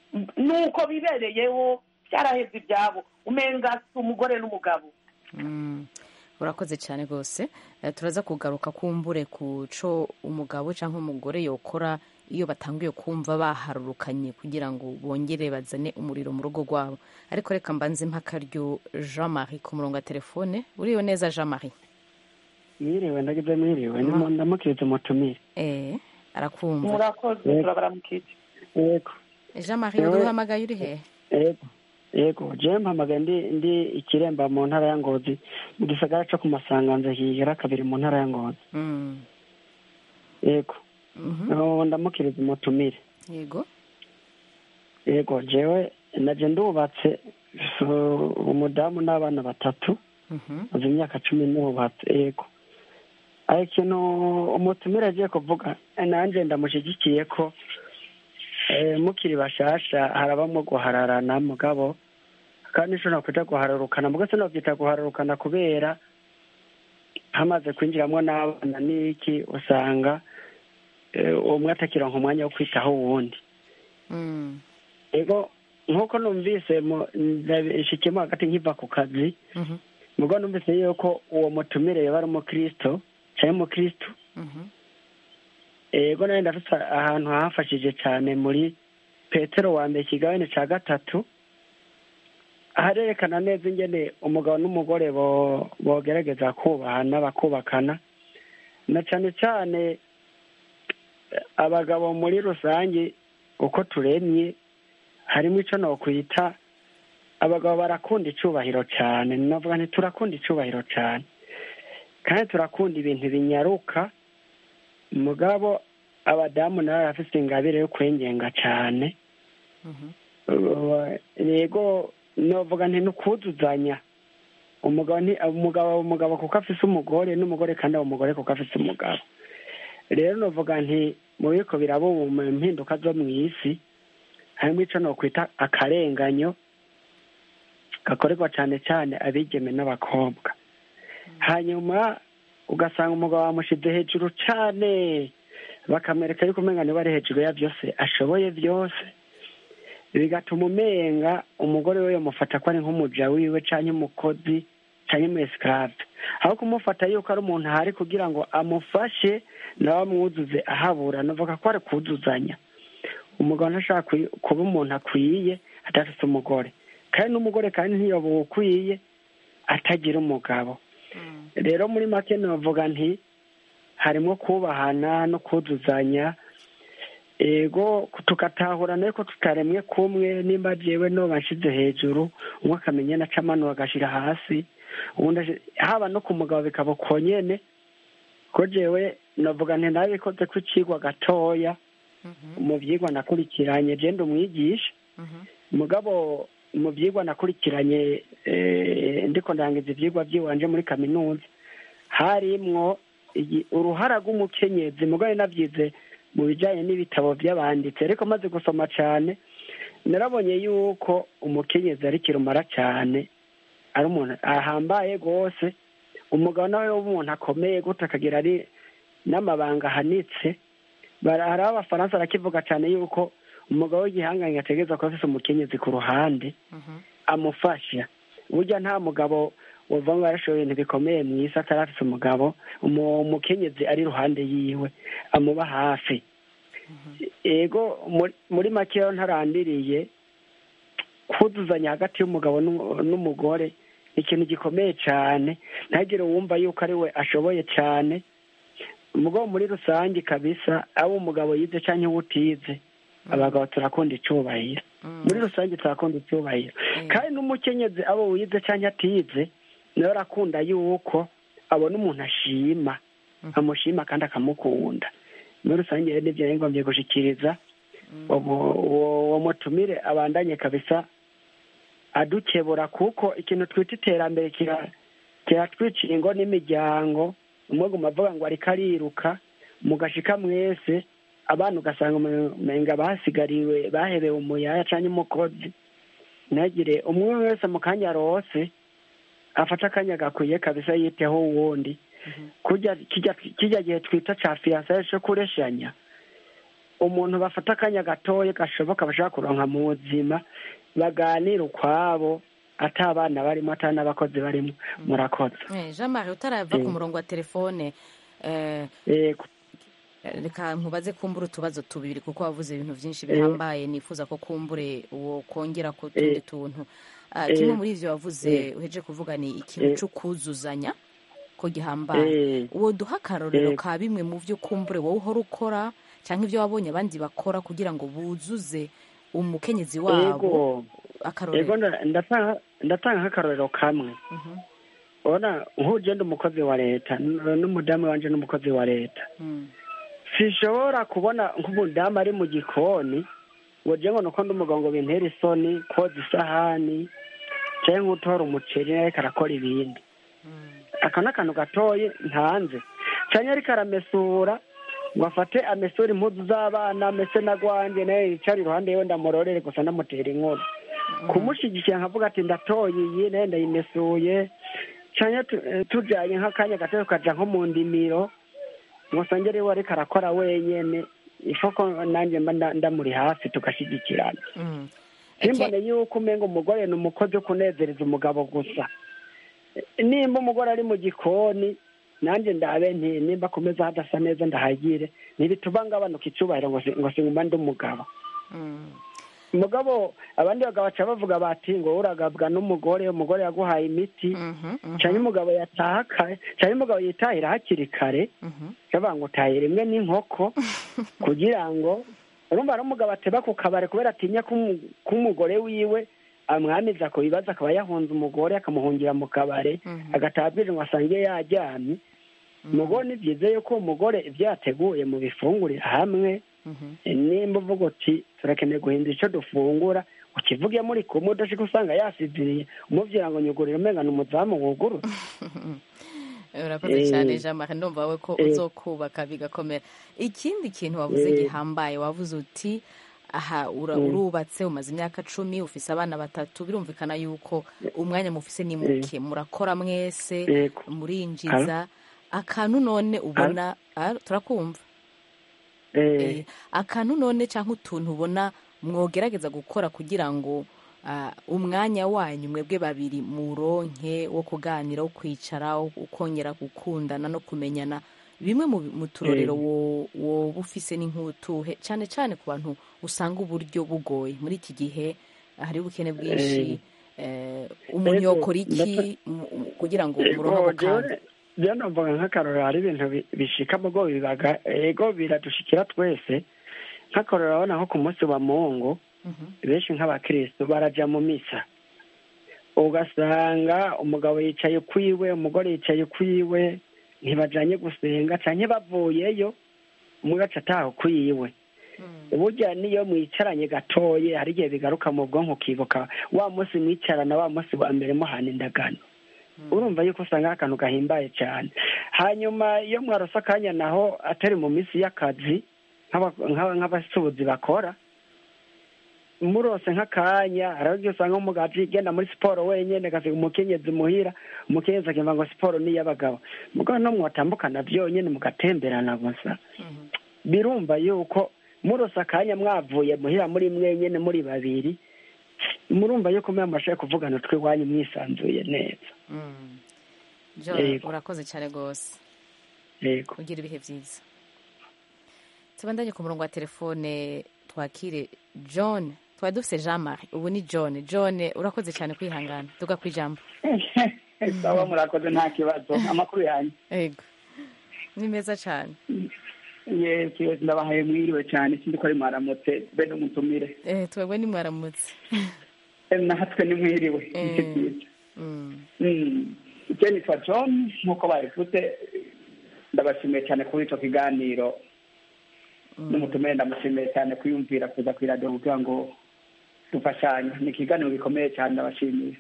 nuko bibereyeho byaraheze ibyabo umenga si umugore n'umugabo Mm. urakoze cyane rwose Eh, turaza kugaruka kumbure ku co umugabo cyangwa umugore yokora iyo batangiye kumva baharurukanye kugira ngo bongere bazane umuriro mu rugo rwabo ariko reka mbanze mpakaryo jean marie ku murongo wa telefone uriwe neza jean marie mwiriwe ndagize mwiriwe ndimo- ndamukiriza umutumire eh arakumva murakoze Yego. turabaramukije yego jean marie Ewe. uduhamagaye uri hehe yego yego jewe mpamagaye ndi ndi ikiremba mu ntara ya ngozi mu gisagara co ku masanganza higera kabiri mu ntara ya ngozi Mm. yego Mhm. Oh, ndamukiriza umutumire yego yego jewe naje ndubatse so, umudamu n'abana batatu Mhm. maze imyaka cumi nubatse yego ariko ikintu umutumire agiye kuvuga nanjye ndamushyigikiye ko eh, mukiri bashasha harabamo guhararana mugabo kandi nshobora kuja guhararukana mugo sinovyita guhararukana kubera hamaze kwinjiramwo n'abana n'iki usanga eh, umwe atakironka umwanya wo kwitaho uwundi Mm. ego nk'uko numvise mu- ndabishikiyemo hagati nkiva ku kazi Mhm. mugo numvise yuko uwo mutumire yaba ari umukristo canke umukristo Mhm. ego nawe ndafise ahantu hafashije cane muri petero wa mbere ikigabane ca gatatu harerekana neza ingene umugabo n'umugore bo- bogerageza kubahana bakubakana na cane cane eh, abagabo muri rusange uko turemye harimo icyo nokwita abagabo barakunda icyubahiro cyane navuga nti turakunda icyubahiro cyane kandi turakunda ibintu binyaruka mugabo abadamu nabo barafite ingabire yo kwengenga cyane yego novuga nti ni ukuzuzanya umugabo ni umugabo umugabo kuko afise umugore n'umugore kandi aba umugore kuko afise umugabo rero novuga nti mu biko biraba ubu mu mpinduka zo mu isi harimo icyo nokwita akarenganyo gakorerwa cyane cyane abigeme n'abakobwa hanyuma ugasanga umugabo wamushize hejuru cyane bakamwereka yuko umenga niba ari hejuru ya byose ashoboye byose bigatuma umenga umugore we yamufata ko ari nk'umuja wiwe cyangwa umukozi cyangwa umuesikarabe aho kumufata yuko ari umuntu ahari kugira ngo amufashe nawe amwuzuze ahabura navuga ko ari kuzuzanya umugabo ntashaka kuba umuntu akwiye adafite umugore kandi n'umugore kandi ntiyobowe ukwiye atagira umugabo rero muri make navuga nti harimo kubahana no kuzuzanya ego tugatahurana yuko tutaremwe kumwe nimba jewe no bashyize hejuru umwe akamenya na camano agashyira hasi ubundi haba no ku mugabo bikaba uko nyene ko jewe navuga nti nabikoze ko icigwa gatoya mu byigwa nakurikiranye je ndi umwigisha mugabo mu byigwa nakurikiranye ndiko ndangiza ibyigwa by'iwanje muri kaminuza harimwo uruhara rw'umukenyezi mugabo nabyize mu bijyanye n'ibitabo by'abanditsi ariko maze gusoma cyane narabonye yuko umukenyezi ari kirumara cyane ari umuntu ahambaye rwose umugabo nawe w'umuntu akomeye gutya akagira ari n'amabanga ahanitse hari abafaransa barakivuga cyane yuko umugabo w'igihanganye ategereza kuba afite umukenyezi ku ruhande amufasha burya nta mugabo wava ngo yarashoboye ibintu bikomeye mu isi atari afite umugabo umukenyezi ari iruhande yiwe amuba hafi ego muri make rero ntarandiriye kuzuzanya hagati y'umugabo n'umugore ni ikintu gikomeye cyane ntagire wumva yuko ari we ashoboye cyane umugabo muri rusange kabisa aba umugabo yize cyangwa uwo utize abagabo turakunda icyubahiro muri rusange turakunda icyubahiro kandi n'umukenyezi abo wize cyangwa atize nawe arakunda yuko abona umuntu ashima amushima kandi akamukunda muri rusange rero nibyo yari ngombye gushyikiriza uwo mutumire abandanye kabisa adukebura kuko ikintu twita iterambere kiratwicira ingo n'imiryango umwe avuga ngo ariko ariruka mugashika mwese abana ugasanga umenga basigariwe bahebewe umuyaya cyangwa umukozi ntagire umwe wese mu kanya arose afata akanya gakwiye kabisa yiteho uwundi kijya gihe twita cya fiyansaye cyo kureshanya umuntu bafata akanya gatoya gashoboka bashaka kuronka mu buzima baganira ukwabo ata abana barimo ata n'abakozi barimo murakoze jean marie utarava ku murongo wa telefone reka nkubaze kumbura utubazo tubiri kuko wavuze ibintu byinshi bihambaye nifuza ko kumbure uwo kongera ku tundi tuntu kimwe muri ibyo wavuze uheje kuvuga ni ikintu cyo kuzuzanya ko gihambaye uwo duha akarorero ka bimwe mu byo kumbure wowe uhora ukora cyangwa ibyo wabonye abandi bakora kugira ngo buzuze umukenyezi wabo akarorero ndatanga nk'akarorero kamwe ubona nk'ugenda umukozi wa leta n'umudamu wanje n'umukozi wa leta sishobora kubona nk'umudamu ari mu gikoni ngo njye ngo nuko ndi umugabo ngo bintere isoni koza isahani cyangwa nk'utora umuceri ariko arakora ibindi aka ni akantu gatoye ntanze cyangwa ariko aramesura ngo afate amesura impuzu z'abana amese na gwanjye nawe yicara iruhande yiwe ndamurorere gusa ndamutera inkuru kumushyigikira nkavuga ati ndatoye iyi nawe ndayimesuye cyangwa tujyanye nk'akanya gato tukajya nko mu ndimiro ngo usange ariwe ariko arakora wenyine isoko nanjye mba ndamuri hafi tugashyigikirana simbone yuko umenga umugore ni umukozi wo kunezereza umugabo gusa nimba umugore ari mu gikoni nanjye ndabe nti nimba akomeza hadasa neza ndahagire ntibituma ngabanuka icyubahiro ngo singuma ndi umugabo mugabo abandi bagabo baca bavuga bati ngo uragabwa n'umugore umugore yaguhaye imiti cyane umugabo yataha kare cyane umugabo yitahira hakiri kare bavuga ngo utahira imwe n'inkoko kugira ngo urumva ari umugabo ateba ku kabari kubera atinya ko umugore wiwe amwamiza ku bibazo akaba yahunze umugore akamuhungira mu kabare agataha bwije ngo asange yaryamye umugore ni byiza yuko umugore ibyo yateguye mu bifungurira hamwe nimba uvuga uti turakeneye guhindura icyo dufungura ukivuge muri kumwe udashika usanga yasinziriye umubwira ngo nyugurire umenga ni umuzamu wugurura urakoze cyane jean marie ndumva we ko uzokubaka bigakomera ikindi kintu wavuze gihambaye wavuze uti aha urubatse umaze imyaka cumi ufise abana batatu birumvikana yuko umwanya mufise ni muke murakora mwese murinjiza akantu none ubona turakumva akantu none cyangwa utuntu ubona mwogerageza gukora kugira ngo umwanya wanyu mwebwe babiri muronke wo kuganira wo kwicara ukongera gukundana no kumenyana bimwe mu turorero woba ufise n'inkutuhe cyane cyane ku bantu usanga uburyo bugoye muri iki gihe hari ubukene bwinshi umuntu yokora iki kugira ngo muronke ako kantu rero navuga nk'akarorero hari ibintu bishika mu bwo bibaga ego biradushikira twese nk'akarorero urabona nko ku munsi wa mungu benshi nk'abakirisitu baraja mu misa ugasanga umugabo yicaye ukwiwe umugore yicaye ukwiwe ntibajanye gusenga canke bavuyeyo umwe agaca ataha ukwiwe burya niyo mwicaranye gatoye hari igihe bigaruka mu bwonko ukibuka wa munsi mwicarana wa munsi wa mbere muhana indagano urumva yuko usanga ari akantu gahimbaye cyane hanyuma iyo mwarose akanya naho atari mu minsi y'akazi nk'abasubuzi bakora murose nk'akanya hari igihe usanga umugabo igenda muri siporo wenyine agasiga umukenyezi muhira umukenyezi akimva ngo siporo ni iy'abagabo mugabo no mwatambukana byonyine mugatemberana gusa birumva yuko murose akanya mwavuye muhira muri mwenyine muri babiri murumva yuko mwamashaye kuvugana tw'iwanyu mwisanzuye neza urakoze cyane rwose ugira ibihe byiza tubandanye ku murongo wa telefone twakire john twari dufite jean marie ubu ni john john urakoze cyane kwihangana tuga ku ijambo sawa murakoze nta kibazo amakuru yanyu yego ni meza cyane yesi ndabahaye mwiriwe cyane sindi ko ari mwaramutse be n'umutumire eh twebwe ni mwaramutse natwe ni mwiriwe nicyo cyiza icyo nitwa john nk'uko babivuze ndabashimiye cyane kuri icyo kiganiro n'umutumire ndamushimiye cyane kwiyumvira kuza ku iradiyo kugira ngo dufashanye ni ikiganiro gikomeye cyane ndabashimiye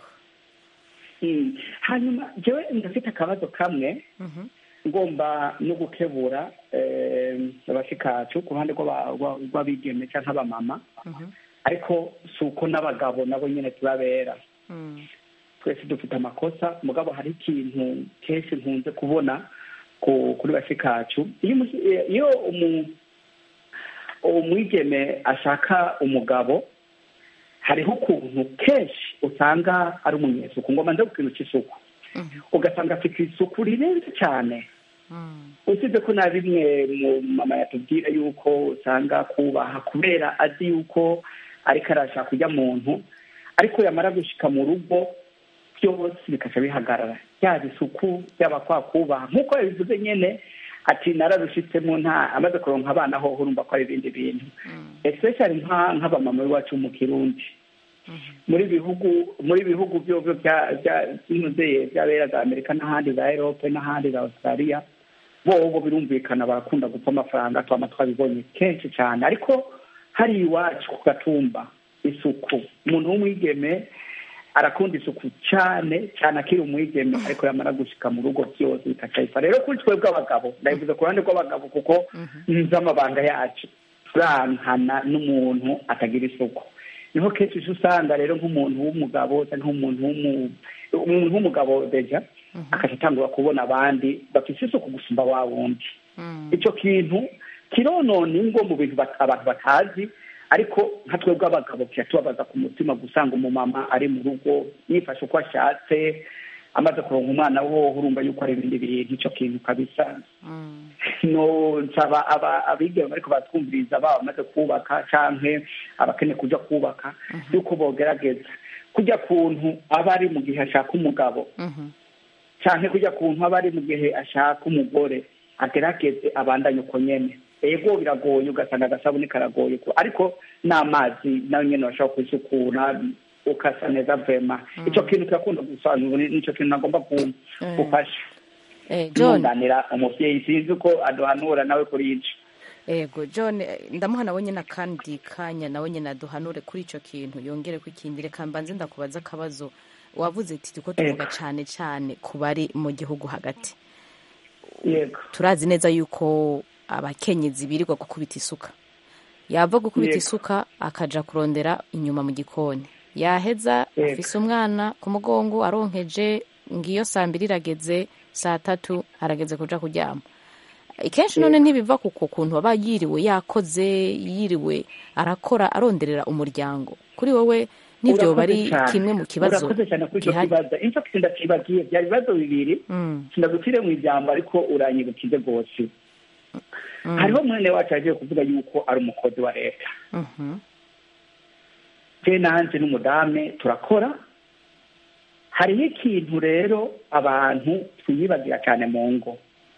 hanyuma njyewe ndafite akabazo kamwe ngomba no gukebura abashikacu ku ruhande rw'abigeme cyangwa abamama ariko si uko n'abagabo nabo nyine turabera twese dufite amakosa mugabo hari ikintu kenshi nkunze kubona kuri bashikacu iyo umwigeme ashaka umugabo hariho ukuntu kenshi usanga ari umunyesuku ngo manze ku kintu cy'isuku ugasanga afite isuku rirenze cyane usibye ko na bimwe mu mama yatubwira yuko usanga kubaha kubera azi yuko ariko arashaka kujya muntu ariko yamara gushyika mu rugo byose bikajya bihagarara yaba isuku yaba kwa kubaha nk'uko yabivuze nyine ati nararushitsemo nta amaze kuronka abana ho urumva ko ari ibindi bintu especially nk'abamama b'iwacu mu kirundi muri bihugu muri bihugu byo by'intuze by'abera za amerika n'ahandi za erope n'ahandi za australia bo birumvikana barakunda gupfa amafaranga twama twabibonye kenshi cyane ariko hari iwacu ku gatumba isuku umuntu w'umwigeme arakunda isuku cyane cyane akiri umwigeme ariko yamara gushika mu rugo byose bikacayifa rero kuri twebwe abagabo ndabivuze ku ruhande rw'abagabo kuko nzi amabanga yacu turankana n'umuntu atagira isuku niho kenshi uje usanga rero nk'umuntu w'umugabo cyangwa nk'umuntu umuntu w'umugabo deja akaca atangura kubona abandi bafite isuku gusumba wa wundi icyo kintu kironona ingo mu bintu abantu batazi ariko nka twebwe abagabo tubabaza ku mutima gusanga umumama ari mu rugo yifashe uko ashatse amaze kuronka umwana wowe urumva yuko ari ibindi bintu icyo kintu kabisa no nsaba aba- abigeme bariko batwumviriza baba bamaze kubaka canke abakeneye kuja kubaka yuko bogerageza kujya kuntu aba ari mu gihe ashaka umugabo canke kujya kuntu aba ari mu gihe ashaka umugore agerageze abandanye uko nyene ego biragoye ugasanga agasabuni karagoye ko- ariko n'amazi nayo nyene bashobora kwisukura ukasa neza vema ico kintu kirakunda gusobanura nico kintu nagomba ku- Mm. gufasha Eh, John ntunganira umuvyeyi sinzi ko aduhanura nawe kuri ico ego john eh, ndamuha nawe nyine akandi kanya nawe nyine aduhanure kuri icyo kintu yongere ko ikindi reka mbanze ndakubaza akabazo wavuze ati tuko tuvuga cyane cyane ku bari mu gihugu hagati yego turazi neza yuko abakenyezi birirwa gukubita isuka yava gukubita Yego. isuka akaja kurondera inyuma mu gikoni yaheza Yego. afise umwana ku mugongo aronkeje ngiyo saa mbiri irageze saa tatu arageze kuja kuryama kenshi none ntibiva kuko kuntu aba yiriwe yakoze yiriwe arakora aronderera umuryango kuri wowe n'ibyoba ari Urakoze cyane. kimwe mu kibazo urakoze cyane kuri icyo gihari kibazo inzo sindakibagiye byari ibibazo bibiri Mm, sindagutire mu ijambo ariko uranyibukize rwose mm, hariho mwene wacu yagiye kuvuga yuko ari umukozi wa leta mhm, je nanje n'umudame turakora hariho ikintu rero abantu twiyibagira cyane mu ngo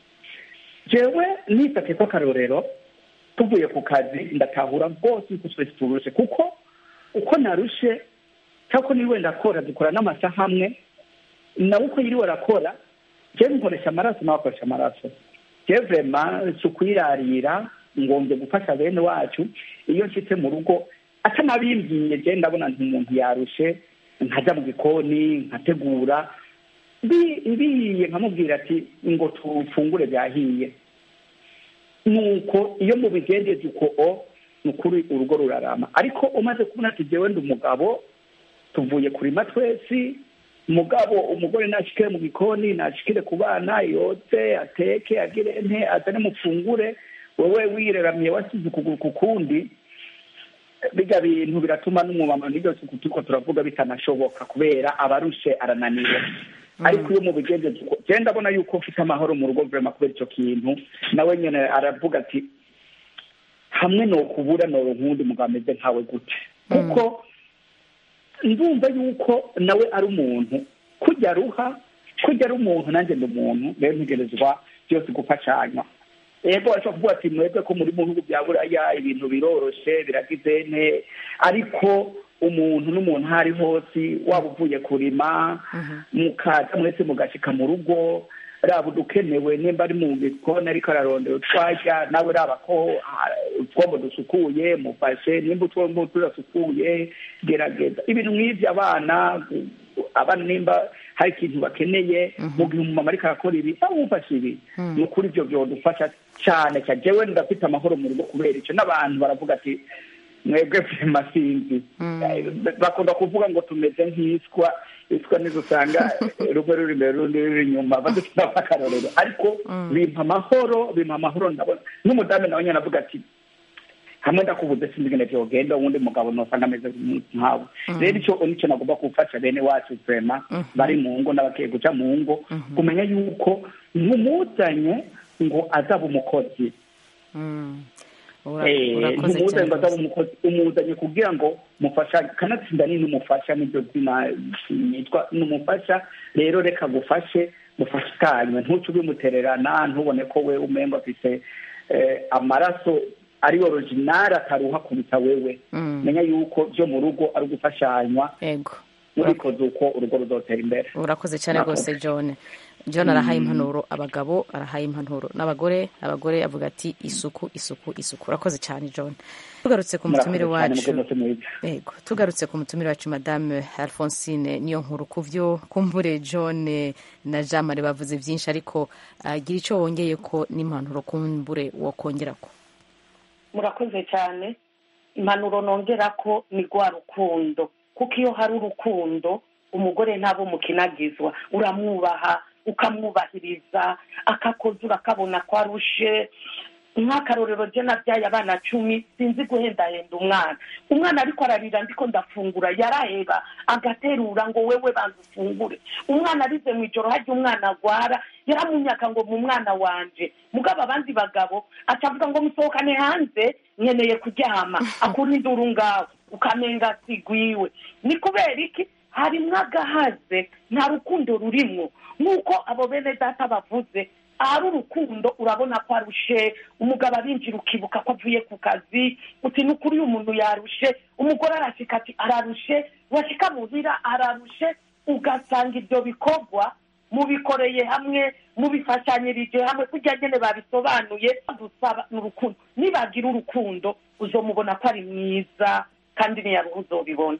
jewe nifate ko akarorero tuvuye ku kazi ndatahura rwose yuko twese turushe kuko uko narushe cyangwa ko niwe ndakora dukora n'amasaha amwe nawe uko yiriwe arakora jewe nkoresha amaraso nawe akoresha amaraso jewe vrema si ukwirarira ngombye gufasha bene wacu iyo nshitse mu rugo atanabimbwiye jewe ndabona nti umuntu yarushe nkajya mu gikoni nkategura Bi- biye nkamubwira ati ngo tufungure byahiye nuko iyo mubigendeje uko o ni ukuri urugo rurarama ariko umaze kubona ati jewe ndi umugabo tuvuye kurima twese mugabo umugore nashikire mu gikoni nashikire ku bana yotse ateke agire nte azane mufungure wewe wireramiye wasize ukuguru ku kundi bijya bintu biratuma n'umumama n'iryo suku turiko turavuga bitanashoboka kubera abarushe arananiwe ariko iyo mubigenjeje uko je ndabona yuko mfite amahoro mu rugo vrema kubera ico kintu nawe nyene aravuga ati hamwe nokubura noronka uwundi mugabo ameze nkawe gute kuko ndumva yuko nawe ari umuntu kujya aruha kujya ari umuntu nanjye ndi umuntu rero ntegerezwa byose gufashanya yego bashobora kuvuga ati mwebwe ko muri mu bihugu bya buraya ibintu biroroshe biragize nte ariko umuntu n'umuntu aho ari hose waba uvuye kurima mukaza mwese mugashika mu rugo raba udukenewe nimba ari mu gikoni ariko ararondera utwarya nawe raba ko ah, utwombo dusukuye mufashe nimba utwombo tudasukuye gerageza ibintu nk'ivyo abana abana nimba hari ikintu bakeneye mu gihe umumama ariko arakora ibi aho umufashe ibi ni ukuri ivyo vyodufasha cane cyane jewe ndafite amahoro mu rugo kubera ico n'abantu baravuga ati mwebwe vyema sinzi Eh, bakunda kuvuga ngo tumeze nk'iswa iswa nizo usanga rumwe ruri imbere urundi ruri inyuma badufite akarorero ariko bimpa amahoro bimpa amahoro ndabona n'umudamu nawe nyene avuga ati hamwe ndakubuze sinzi ingene vyogenda uwundi mugabo nosanga ameze nkawe rero ico nico nagomba gufasha bene wacu vrema bari mu ngo n'abagiye guca mu ngo kumenya yuko ntumuzanye ngo azaba umukozi mm. Ura- Eh, urakoze ntumuzanye cyane ngo azaba umukozi umuzanye kugira ngo mufasha kanatsinda ni n'umufasha nibyo zina yitwa n'umufasha rero reka gufashe mufashikanywe ntuce ubimutererana ntubone ko we umengo afise eh, amaraso ari original ataruha kuruta wewe Mm. menya yuko byo mu rugo ari ugufashanywa ego mubikoze uko urugo ruzotera imbere urakoze cyane Murakoze. rwose john john arahaye impanuro abagabo arahaye impanuro n'abagore abagore avuga ati isuku isuku isuku urakoze cyane john tugarutse ku mutumire Murakoze cyane, wacu mugire umunsi mwiza. yego tugarutse ku mutumire wacu madame alphonsine niyo nkuru ku byo kumbure john na jean marie bavuze byinshi ariko agira icyo wongeye ko n'impanuro kumbure wokongera ko murakoze cyane impanuro nongera ko ni rwa rukundo kuko iyo hari urukundo umugore ntaba umukinagizwa uramwubaha ukamwubahiriza akakoza urakabona ko arushe nk'akarorero je nabyaye abana cumi sinzi guhendahenda umwana umwana ariko ararira ndiko ndafungura yaraheba agaterura ngo wewe banza ufungure umwana arize mu ijoro hajya umwana agwara yaramunyaka ngo mu mwana wanje mugabo abandi bagabo acavuga ngo musohokane hanze nkeneye kuryama akura induru ngaho ukamenga sigwiwe ni kubera iki harimwo agahaze nta rukundo rurimwo nk'uko abo bene data bavuze ahari urukundo urabona ko arushe umugabo arinjira ukibuka ko avuye ku kazi uti ni ukuri uyu muntu yarushe umugore arashika ati ararushe washika muhira ararushe ugasanga ibyo bikorwa mubikoreye hamwe mubifashanyirije hamwe kugira nyine babisobanuye dusaba ni urukundo nibagira urukundo uzomubona ko ari mwiza kandi niyaruhu uzobibona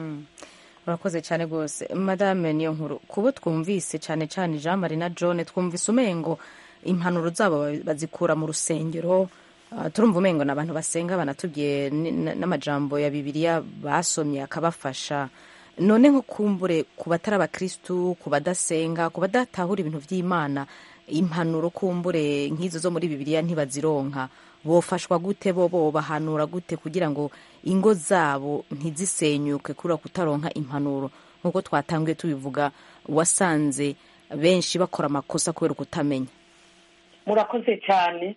urakoze cyane rwose madame niyo nkuru kubo twumvise cyane cyane jean marie na john twumvise umengo impanuro zabo bazikura mu rusengero turumva umengo ni abantu basenga banatubwiye n'amajambo ya bibiliya basomye akabafasha none nko kumbure ku batari abakirisitu ku badasenga ku badatahura ibintu by'imana impanuro kumbure nk'izo zo muri bibiliya ntibazironka bofashwa gute bo bo bahanura gute kugira ngo ingo zabo ntizisenyuke kubera kutaronka impanuro nk'uko twatangiye tubivuga wasanze benshi bakora amakosa kubera kutamenya murakoze cyane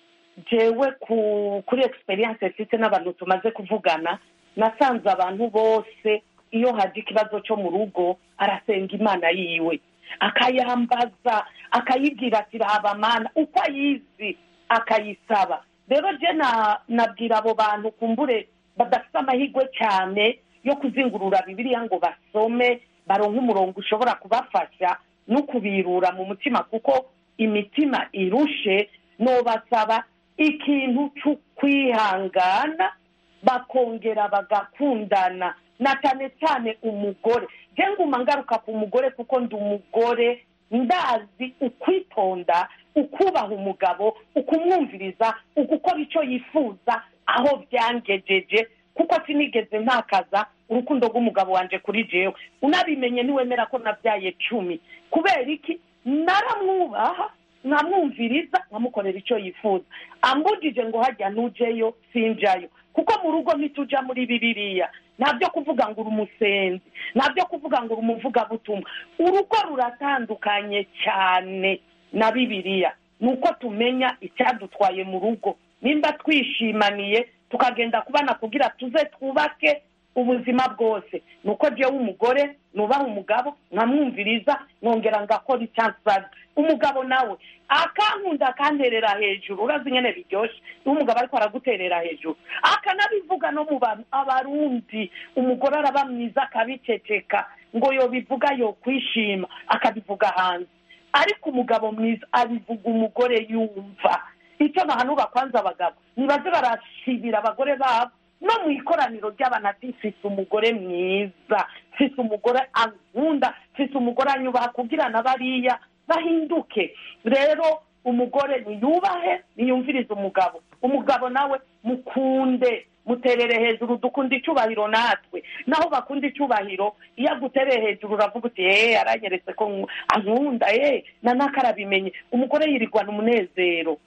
jewe kuri egisperiyanse mfite n'abantu tumaze kuvugana nasanze abantu bose iyo haje ikibazo cyo mu rugo arasenga imana yiwe akayambaza akayibwira ati raba mana uko ayizi akayisaba rero je nabwira abo bantu kumbure badafite amahirwe cyane yo kuzingurura bibiliya ngo basome baronke umurongo ushobora kubafasha no kubirura mu mutima kuko imitima irushe nobasaba ikintu cyo kwihangana bakongera bagakundana na cyane cyane umugore je nguma ngaruka ku mugore kuko ndi umugore ndazi ukwitonda ukubaha umugabo ukumwumviriza ugukora icyo yifuza aho byangejeje kuko sinigeze ntakaza urukundo rw'umugabo wanjye kuri jewe unabimenye niwemera ko nabyaye cumi kubera iki naramwubaha nkamwumviriza nkamukorera icyo yifuza ambujije ngo hajya ntujeyo sinjayo kuko mu rugo ntitujya muri bibiriya ntabyo kuvuga ngo uri umusenzi ntabyo kuvuga ngo uri umuvugabutumwa urugo ruratandukanye cyane na bibiriya ni uko tumenya icyadutwaye mu rugo nimba twishimaniye tukagenda kubana kugira tuze twubake ubuzima bwose ni uko jyewe umugore nubaha umugabo nkamwumviriza nkongera ngakora icyansabye umugabo nawe akankunda akanterera hejuru urazi nyine biryoshye iyo umugabo ariko araguterera hejuru akanabivuga no mu bantu abarundi umugore araba mwiza akabiceceka ngo yobivuga yo kwishima akabivuga hanze ariko umugabo mwiza abivuga umugore yumva icyo nahanura kwanza abagabo nibaze barashimira abagore babo no mu ikoraniro ry'abantu ati mfite umugore mwiza mfite umugore ankunda mfite umugore anyubaha kugira na bariya bahinduke rero umugore niyubahe niyumvirize umugabo umugabo nawe mukunde muterere hejuru dukunda icyubahiro natwe naho bakunda icyubahiro iyo agutereye hejuru uravuga uti eee aranyeretse ko ankunda eee na nakarabimenye umugore yirigwana umunezero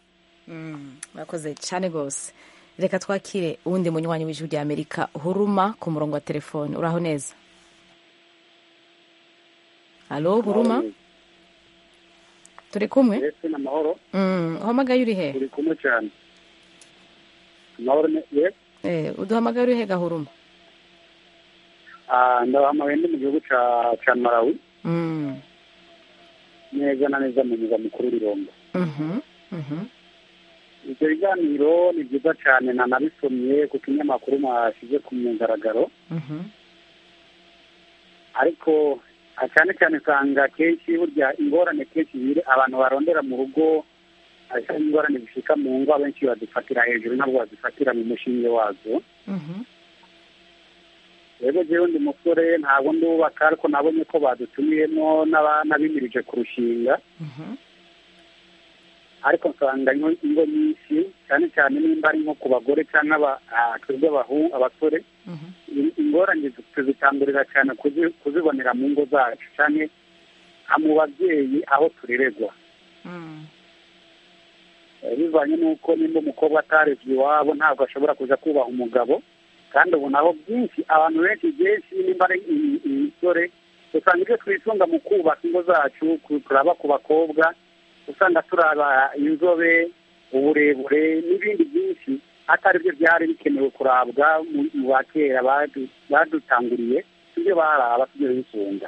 murakoze cyane rwose reka twakire uwundi munywanyi w'ijwi rya amerika huruma ku murongo wa telefone uraho neza halo huruma turi kumwe ese ni amahoro uhamagaye uri he turi kumwe cyane amahoro ye uduhamagaye uri he gahuruma ndabahamagaye ndi mu gihugu cya marawi neza na neza mu murwa mukuru w'irombo ibyo biganiro ni byiza cyane nanabisomye ku kinyamakuru mwashyize ku mugaragaro ariko cyane cyane usanga kenshi burya ingorane kenshi ziri abantu barondera mu rugo ariko ingorane zishika mu ngo abenshi bazifatira hejuru ntabwo bazifatira mu mushinge wazo rero jewe ndi musore ntabwo ndubaka ariko nabonye ko badutumiyemo n'abimirije kurushinga ariko nsanga ingo nyinshi cyane cyane nimba ari nko ku bagore cyangwa twebwe abasore ingorane tuzitangurira cyane kuzibonera mu ngo zacu cyane mu babyeyi aho turererwa Eh, bivanye n'uko nimba umukobwa atarevye iwabo ntabwo ashobora kuja kubaha umugabo kandi ubu naho byinshi abantu benshi benshi nimba ari i- imisore usanga ibyo twisunga mu kubaka ingo zacu ku- turaba ku bakobwa usanga turaba inzobe uburebure n'ibindi byinshi atari byo byari bikenewe kurabwa mu mu ba kera badu- badutanguriye ibyo baraba sibyo bisunga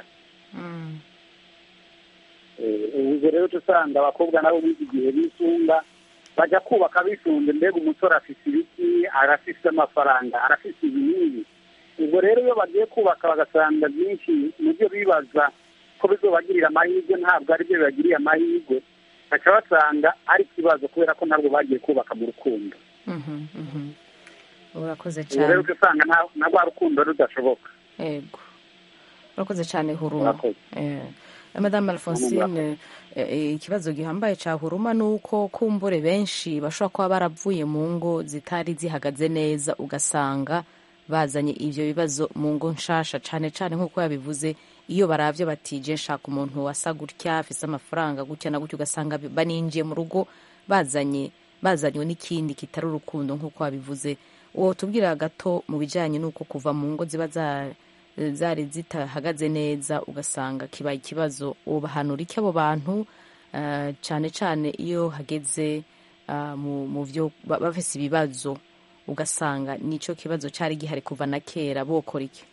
Eh, ubwo rero uca usanga abakobwa nabo b'iki gihe bisunga bajya kubaka bisunze mbega umusore afise ibiki arafise amafaranga arafise ibinini ubwo rero iyo bagiye kubaka bagasanga byinshi mu byo bibaza ko bizobagirira amahirwe ntabwo ari byo bibagiriye amahirwe baca basanga ari ikibazo kubera ko ntabwo bagiye kubaka mu rukundo Mhm, mhm. urakoze ubwo rero cyane uca usanga nta- na rwa rukundo rudashoboka yego urakoze cyane huruma Urakoze. Eh, madame alphonsine eh, eh, ikibazo gihambaye cya huruma ni uko kumbure benshi bashobora kuba baravuye mu ngo zitari zihagaze neza ugasanga bazanye ibyo bibazo mu ngo nshasha cyane cyane nk'uko yabivuze iyo baravye batije nshaka umuntu wasa gutya afise amafaranga gutya na gutya ugasanga bi- baninjiye mu rugo bazanye bazanywe n'ikindi kitari urukundo nk'uko wabivuze uwo tubwira gato mu bijyanye n'uko kuva mu ngo ziba za zari zitahagaze neza ugasanga kibaye ikibazo ubahanura iki abo bantu eh, cyane cyane iyo hageze ah, mu mu byo ba- bafise ibibazo ugasanga nicyo kibazo cyari gihari kuva na kera bokora iki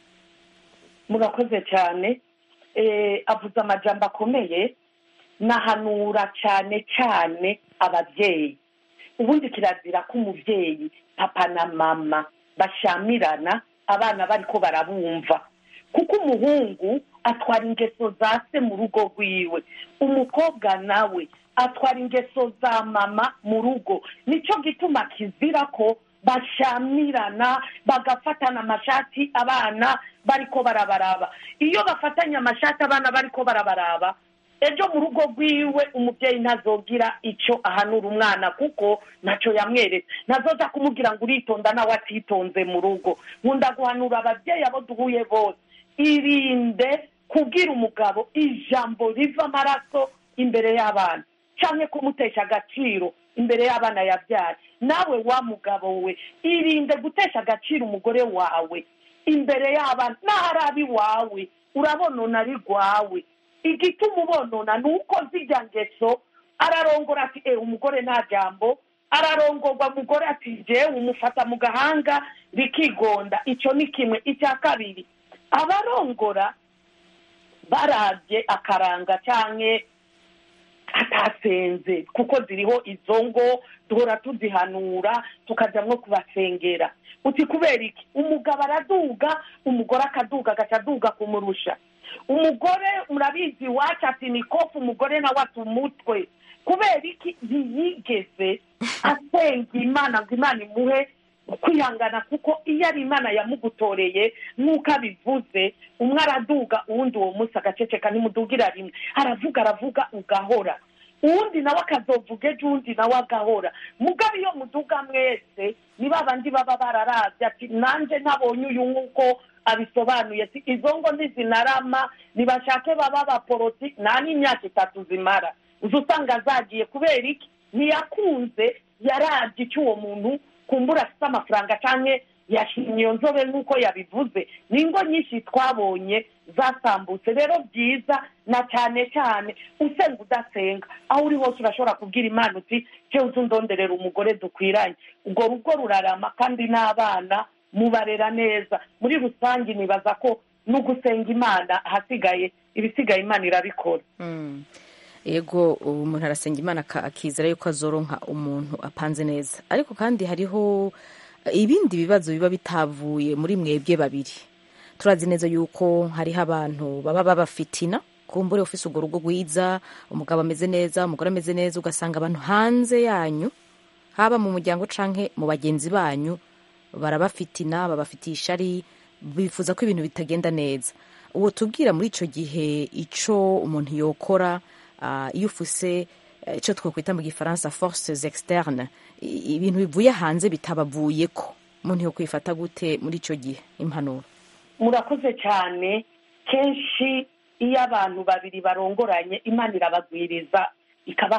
murakoze cyane Eh, avuze amajambo akomeye nahanura cyane cyane ababyeyi ubundi kirazira ko umubyeyi papa na mama bashamirana abana bariko barabumva kuko umuhungu atwara ingeso za se mu rugo rwiwe umukobwa nawe atwara ingeso za mama mu rugo nicyo gituma kizira ko bashamirana bagafatana amashati abana bariko barabaraba iyo bafatanye amashati abana bariko barabaraba ejo mu rugo rwiwe umubyeyi ntazogira icyo ahanura umwana kuko ntacyo yamweretse ntazoza kumubwira ngo uritonda nawe atitonze mu rugo nkunda guhanura ababyeyi abo duhuye bose irinde kubwira umugabo ijambo riva amaraso imbere y'abana cyangwa kumutesha agaciro imbere y'abana yabyaye nawe wa mugabo we irinde gutesha agaciro umugore wawe imbere y'abana n'aho ari ab'iwawe urabonona ari rwawe igituma ubonona ni uko zijya ngeso ararongora ati eee umugore nta jambo ararongorwa umugore ati jewe umufata mu gahanga rikigonda icyo ni kimwe icya kabiri abarongora barabye akaranga cyangwa atasenze kuko ziriho izo ngo duhora tuzihanura tukajya nko kubasengera uti kubera iki umugabo araduga umugore akaduga agaca aduga kumurusha umugore murabizi iwacu ati ni kofu umugore nawe ati umutwe kubera iki ntiyigeze asenga imana ngo imana imuhe kwihangana kuko iyo ari imana yamugutoreye nk'uko abivuze umwe araduga uwundi uwo munsi agaceceka ntimudugira rimwe aravuga aravuga ugahora uwundi nawe akazovuga ejo uwundi nawe agahora mugabo iyo muduga mwese ni ba bandi baba bararabye ati nanjye ntabonye uyu nk'uko abisobanuye si izo ngo ntizinarama ntibashake baba abaporoti nta n'imyaka itatu zimara uza usanga zagiye kubera iki ntiyakunze yarabye icyo uwo muntu kumbura afite amafaranga cyangwa yashimye iyo nzobe nk'uko yabivuze ni ingo nyinshi twabonye zasambutse rero byiza na cyane cyane usenga udasenga aho uri hose urashobora kubwira imana uti cyo uzi undonderera umugore dukwiranye urwo rugo rurarama kandi n'abana mubarera neza muri rusange nibaza ko no gusenga imana ahasigaye ibisigaye imana irabikora yego ubu umuntu arasenga imana aka- akizera yuko azoronka umuntu apanze neza ariko kandi hariho ibindi bibazo biba bitavuye muri mwebwe babiri turazi neza yuko hariho abantu baba babafitina kumbure ufise urwo rugo rwiza umugabo ameze neza umugore ameze neza ugasanga abantu hanze yanyu haba mu muryango canke mu bagenzi banyu barabafitina babafitiye ishari bifuza ko ibintu bitagenda neza uwo tubwira muri icyo gihe icyo umuntu yokora ah, iyo ufuse eh, icyo twakwita mu gifaransa forces externe i- ibintu bivuye hanze bitabavuye ko umuntu yo kwifata gute muri icyo gihe impanuro murakoze cyane kenshi iyo abantu babiri barongoranye imana irabagwiriza ikabaha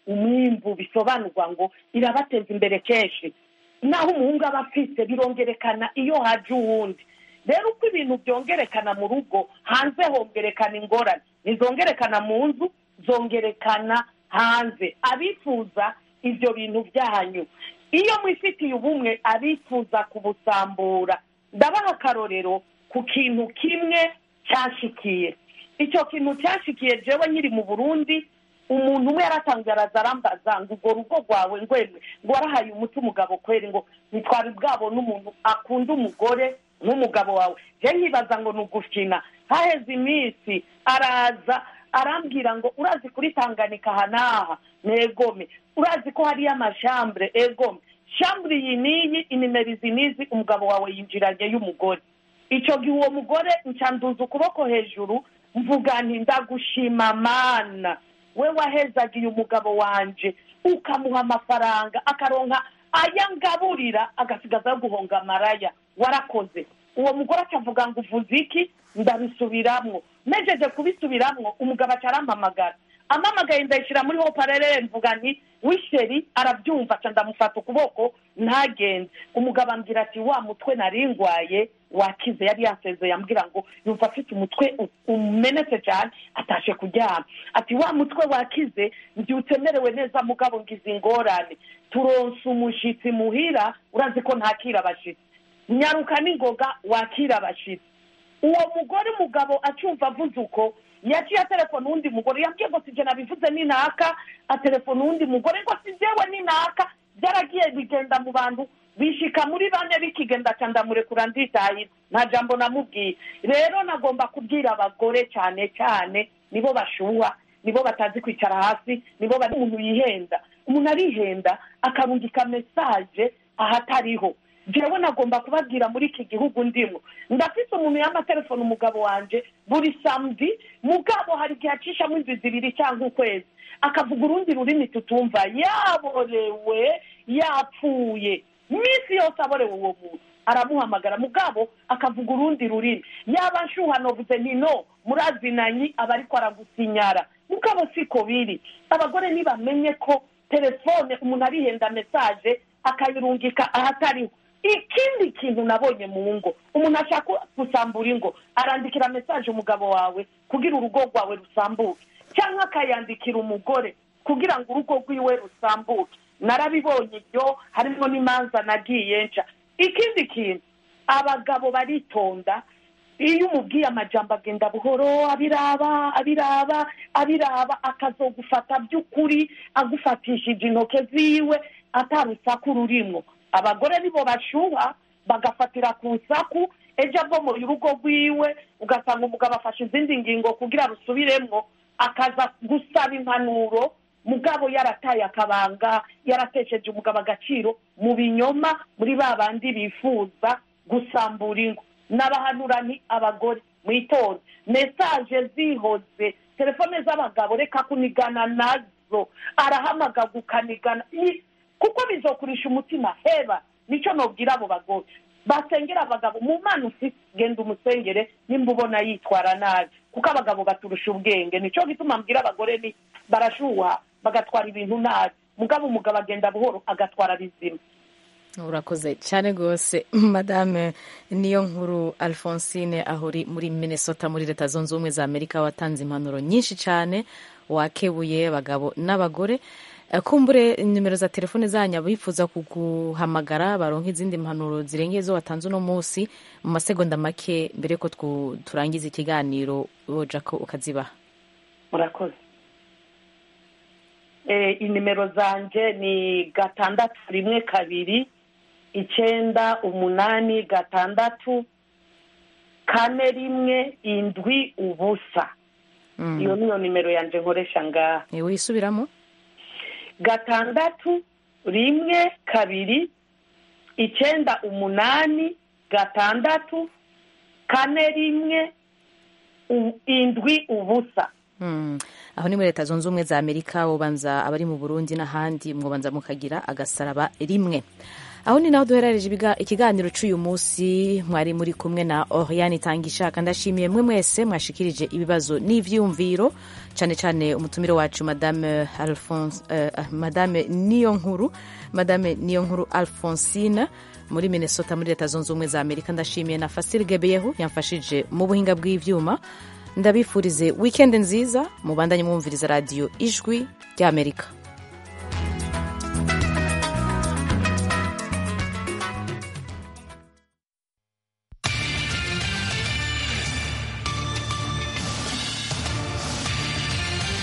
umwimbu bisobanurwa ngo irabateza imbere kenshi naho umuhungu aba afite birongerekana iyo haje uwundi rero uko ibintu byongerekana mu rugo hanze hongerekana ingorane ntizongerekana mu nzu zongerekana hanze abifuza ibyo bintu byanyu iyo mwifitiye ubumwe abifuza kubusambura ndabaha akarorero ku kintu kimwe cyashikiye icyo kintu cyashikiye jewe nkiri mu burundi umuntu umwe yaratangiye araza arambaza ngo urwo rugo rwawe ngwemwe ngo warahaye umuti umugabo kweri ngo ntitwari bwabona umuntu akunda umugore nk'umugabo wawe je nkibaza ngo ni ugukina haheze iminsi araza arambwira ngo urazi kuri tanganika aha n'aha negome urazi ko hariyo amashambure egome shambure iyi n'iyi inimero izi n'izi umugabo wawe yinjiranye y'umugore icyo gihe uwo mugore nshanduza ukuboko hejuru mvuga nti ndagushima mana we wahezagiye umugabo wanje ukamuha amafaranga akaronka ayangaburira agasigaza yo guhonga amaraya warakoze uwo mugore akavuga ngo uvuze iki ndabisubiramwo nejeje kubisubiramwo umugabo aca arampamagara amamagaye ndayishyira muri hoparere mvuga nti wisheri arabyumva aca ndamufata ukuboko ntagende umugabo ambwira ati wa mutwe nari ngwaye wakize yari yansezeye ambwira ngo yumva afite umutwe umenetse cyane atashe kuryama ati wa mutwe wakize mbyutse merewe neza mugabo ngize ingorane turonse umushyitsi muhira urazi ko ntakira abashyitsi nyaruka n'ingoga wakira abashyitsi uwo mugore umugabo acyumva avuze uko yaciye atelefone uwundi mugore yambwiye ngo sijye nabivuze ninaka atelefone uwundi mugore ngo sijewe ninaka byaragiye bigenda mu bantu bishika muri bane bikigenda ca ndamurekura nditahira nta jambo namubwiye rero nagomba kubwira abagore cyane cyane nibo bashuha nibo batazi kwicara hasi nibo bari umuntu yihenda umuntu arihenda akarungika mesaje ahatariho jewe nagomba kubabwira muri iki gihugu ndimo ndafite umuntu y'amatelefone umugabo wanje buri samedi mugabo hari igihe acishamo inzu zibiri cyangwa ukwezi akavuga urundi rurimi tutumva yaborewe yapfuye minsi yose aborewe uwo muntu aramuhamagara mugabo akavuga urundi rurimi yaba nshuha novuze nti no murazinanyi aba ariko aragusinyara mugabo siko biri abagore ntibamenye ko telefone umuntu arihenda mesaje akayirungika ahatariho ikindi kintu nabonye mu ngo umuntu ashaka gusambura ingo arandikira mesaje umugabo wawe kugira urugo rwawe rusambuke cyangwa akayandikira umugore kugira ngo urugo rwiwe rusambuke narabibonye ibyo harimo n'imanza nagiye nca ikindi kintu abagabo baritonda iyo umubwiye amajambo agenda buhoro abiraba abiraba abiraba akazogufata by'ukuri agufatishije intoke ziwe atarusaku rurimwo abagore nibo bashuha bagafatira ku nsaku ejo abomoye urugo rwiwe ugasanga umugabo afashe izindi ngingo kugira rusubiremwo akaza gusaba impanuro mugabo yarataye akabanga yaratesheje umugabo agaciro mu binyoma muri ba bandi bifuza gusambura ingo n'abahanura ni abagore mwitonde mesaje zihoze telefone z'abagabo reka kunigana nazo arahamagaga ukanigana kuko bizokurisha umutima heba nicyo nobwira abo bagore basengera abagabo mu mana ufite genda umusengere nimba ubona yitwara nabi kuko abagabo baturusha ubwenge nicyo gituma mbwira abagore ni barashuha bagatwara ibintu nabi mugabo umugabo agenda buhoro agatwara bizima urakoze cyane rwose madame niyo nkuru alphonsine aho uri muri minnesota muri leta zunze ubumwe za amerika watanze impanuro nyinshi cyane wakebuye abagabo n'abagore kumbure nimero za telefone zanyu abifuza kuguhamagara baronka izindi mpanuro zirengeye zo watanze uno munsi mu masegonda make mbere ko turangiza ikiganiro woja ko ukazibaha murakoze inimero zanjye ni gatandatu rimwe kabiri icyenda umunani gatandatu kane rimwe indwi ubusa iyo niyo nimero yanjye nkoresha ngaha wisubiramo gatandatu rimwe kabiri icyenda umunani gatandatu kane rimwe indwi ubusa aho ni muri leta zunze ubumwe za amerika bubanza abari mu burundi n'ahandi mwabanza mukagira agasaraba rimwe aho ni naho duherereje ibiga- ikiganiro cy'uyu munsi mwari muri kumwe na oriane itangishaka ndashimiye mwe mwese mwashikirije ibibazo n'ivyiyumviro cyane cyane umutumire wacu madame alphonse eh, madame niyo nkuru madame niyo nkuru alphonsine muri minnesota muri leta zunze ubumwe za amerika ndashimiye na fasile gebeyehu yamfashije mu buhinga bw'ivyuma ndabifurize wikendi nziza mubandanye mwumviriza radiyo ijwi ry'amerika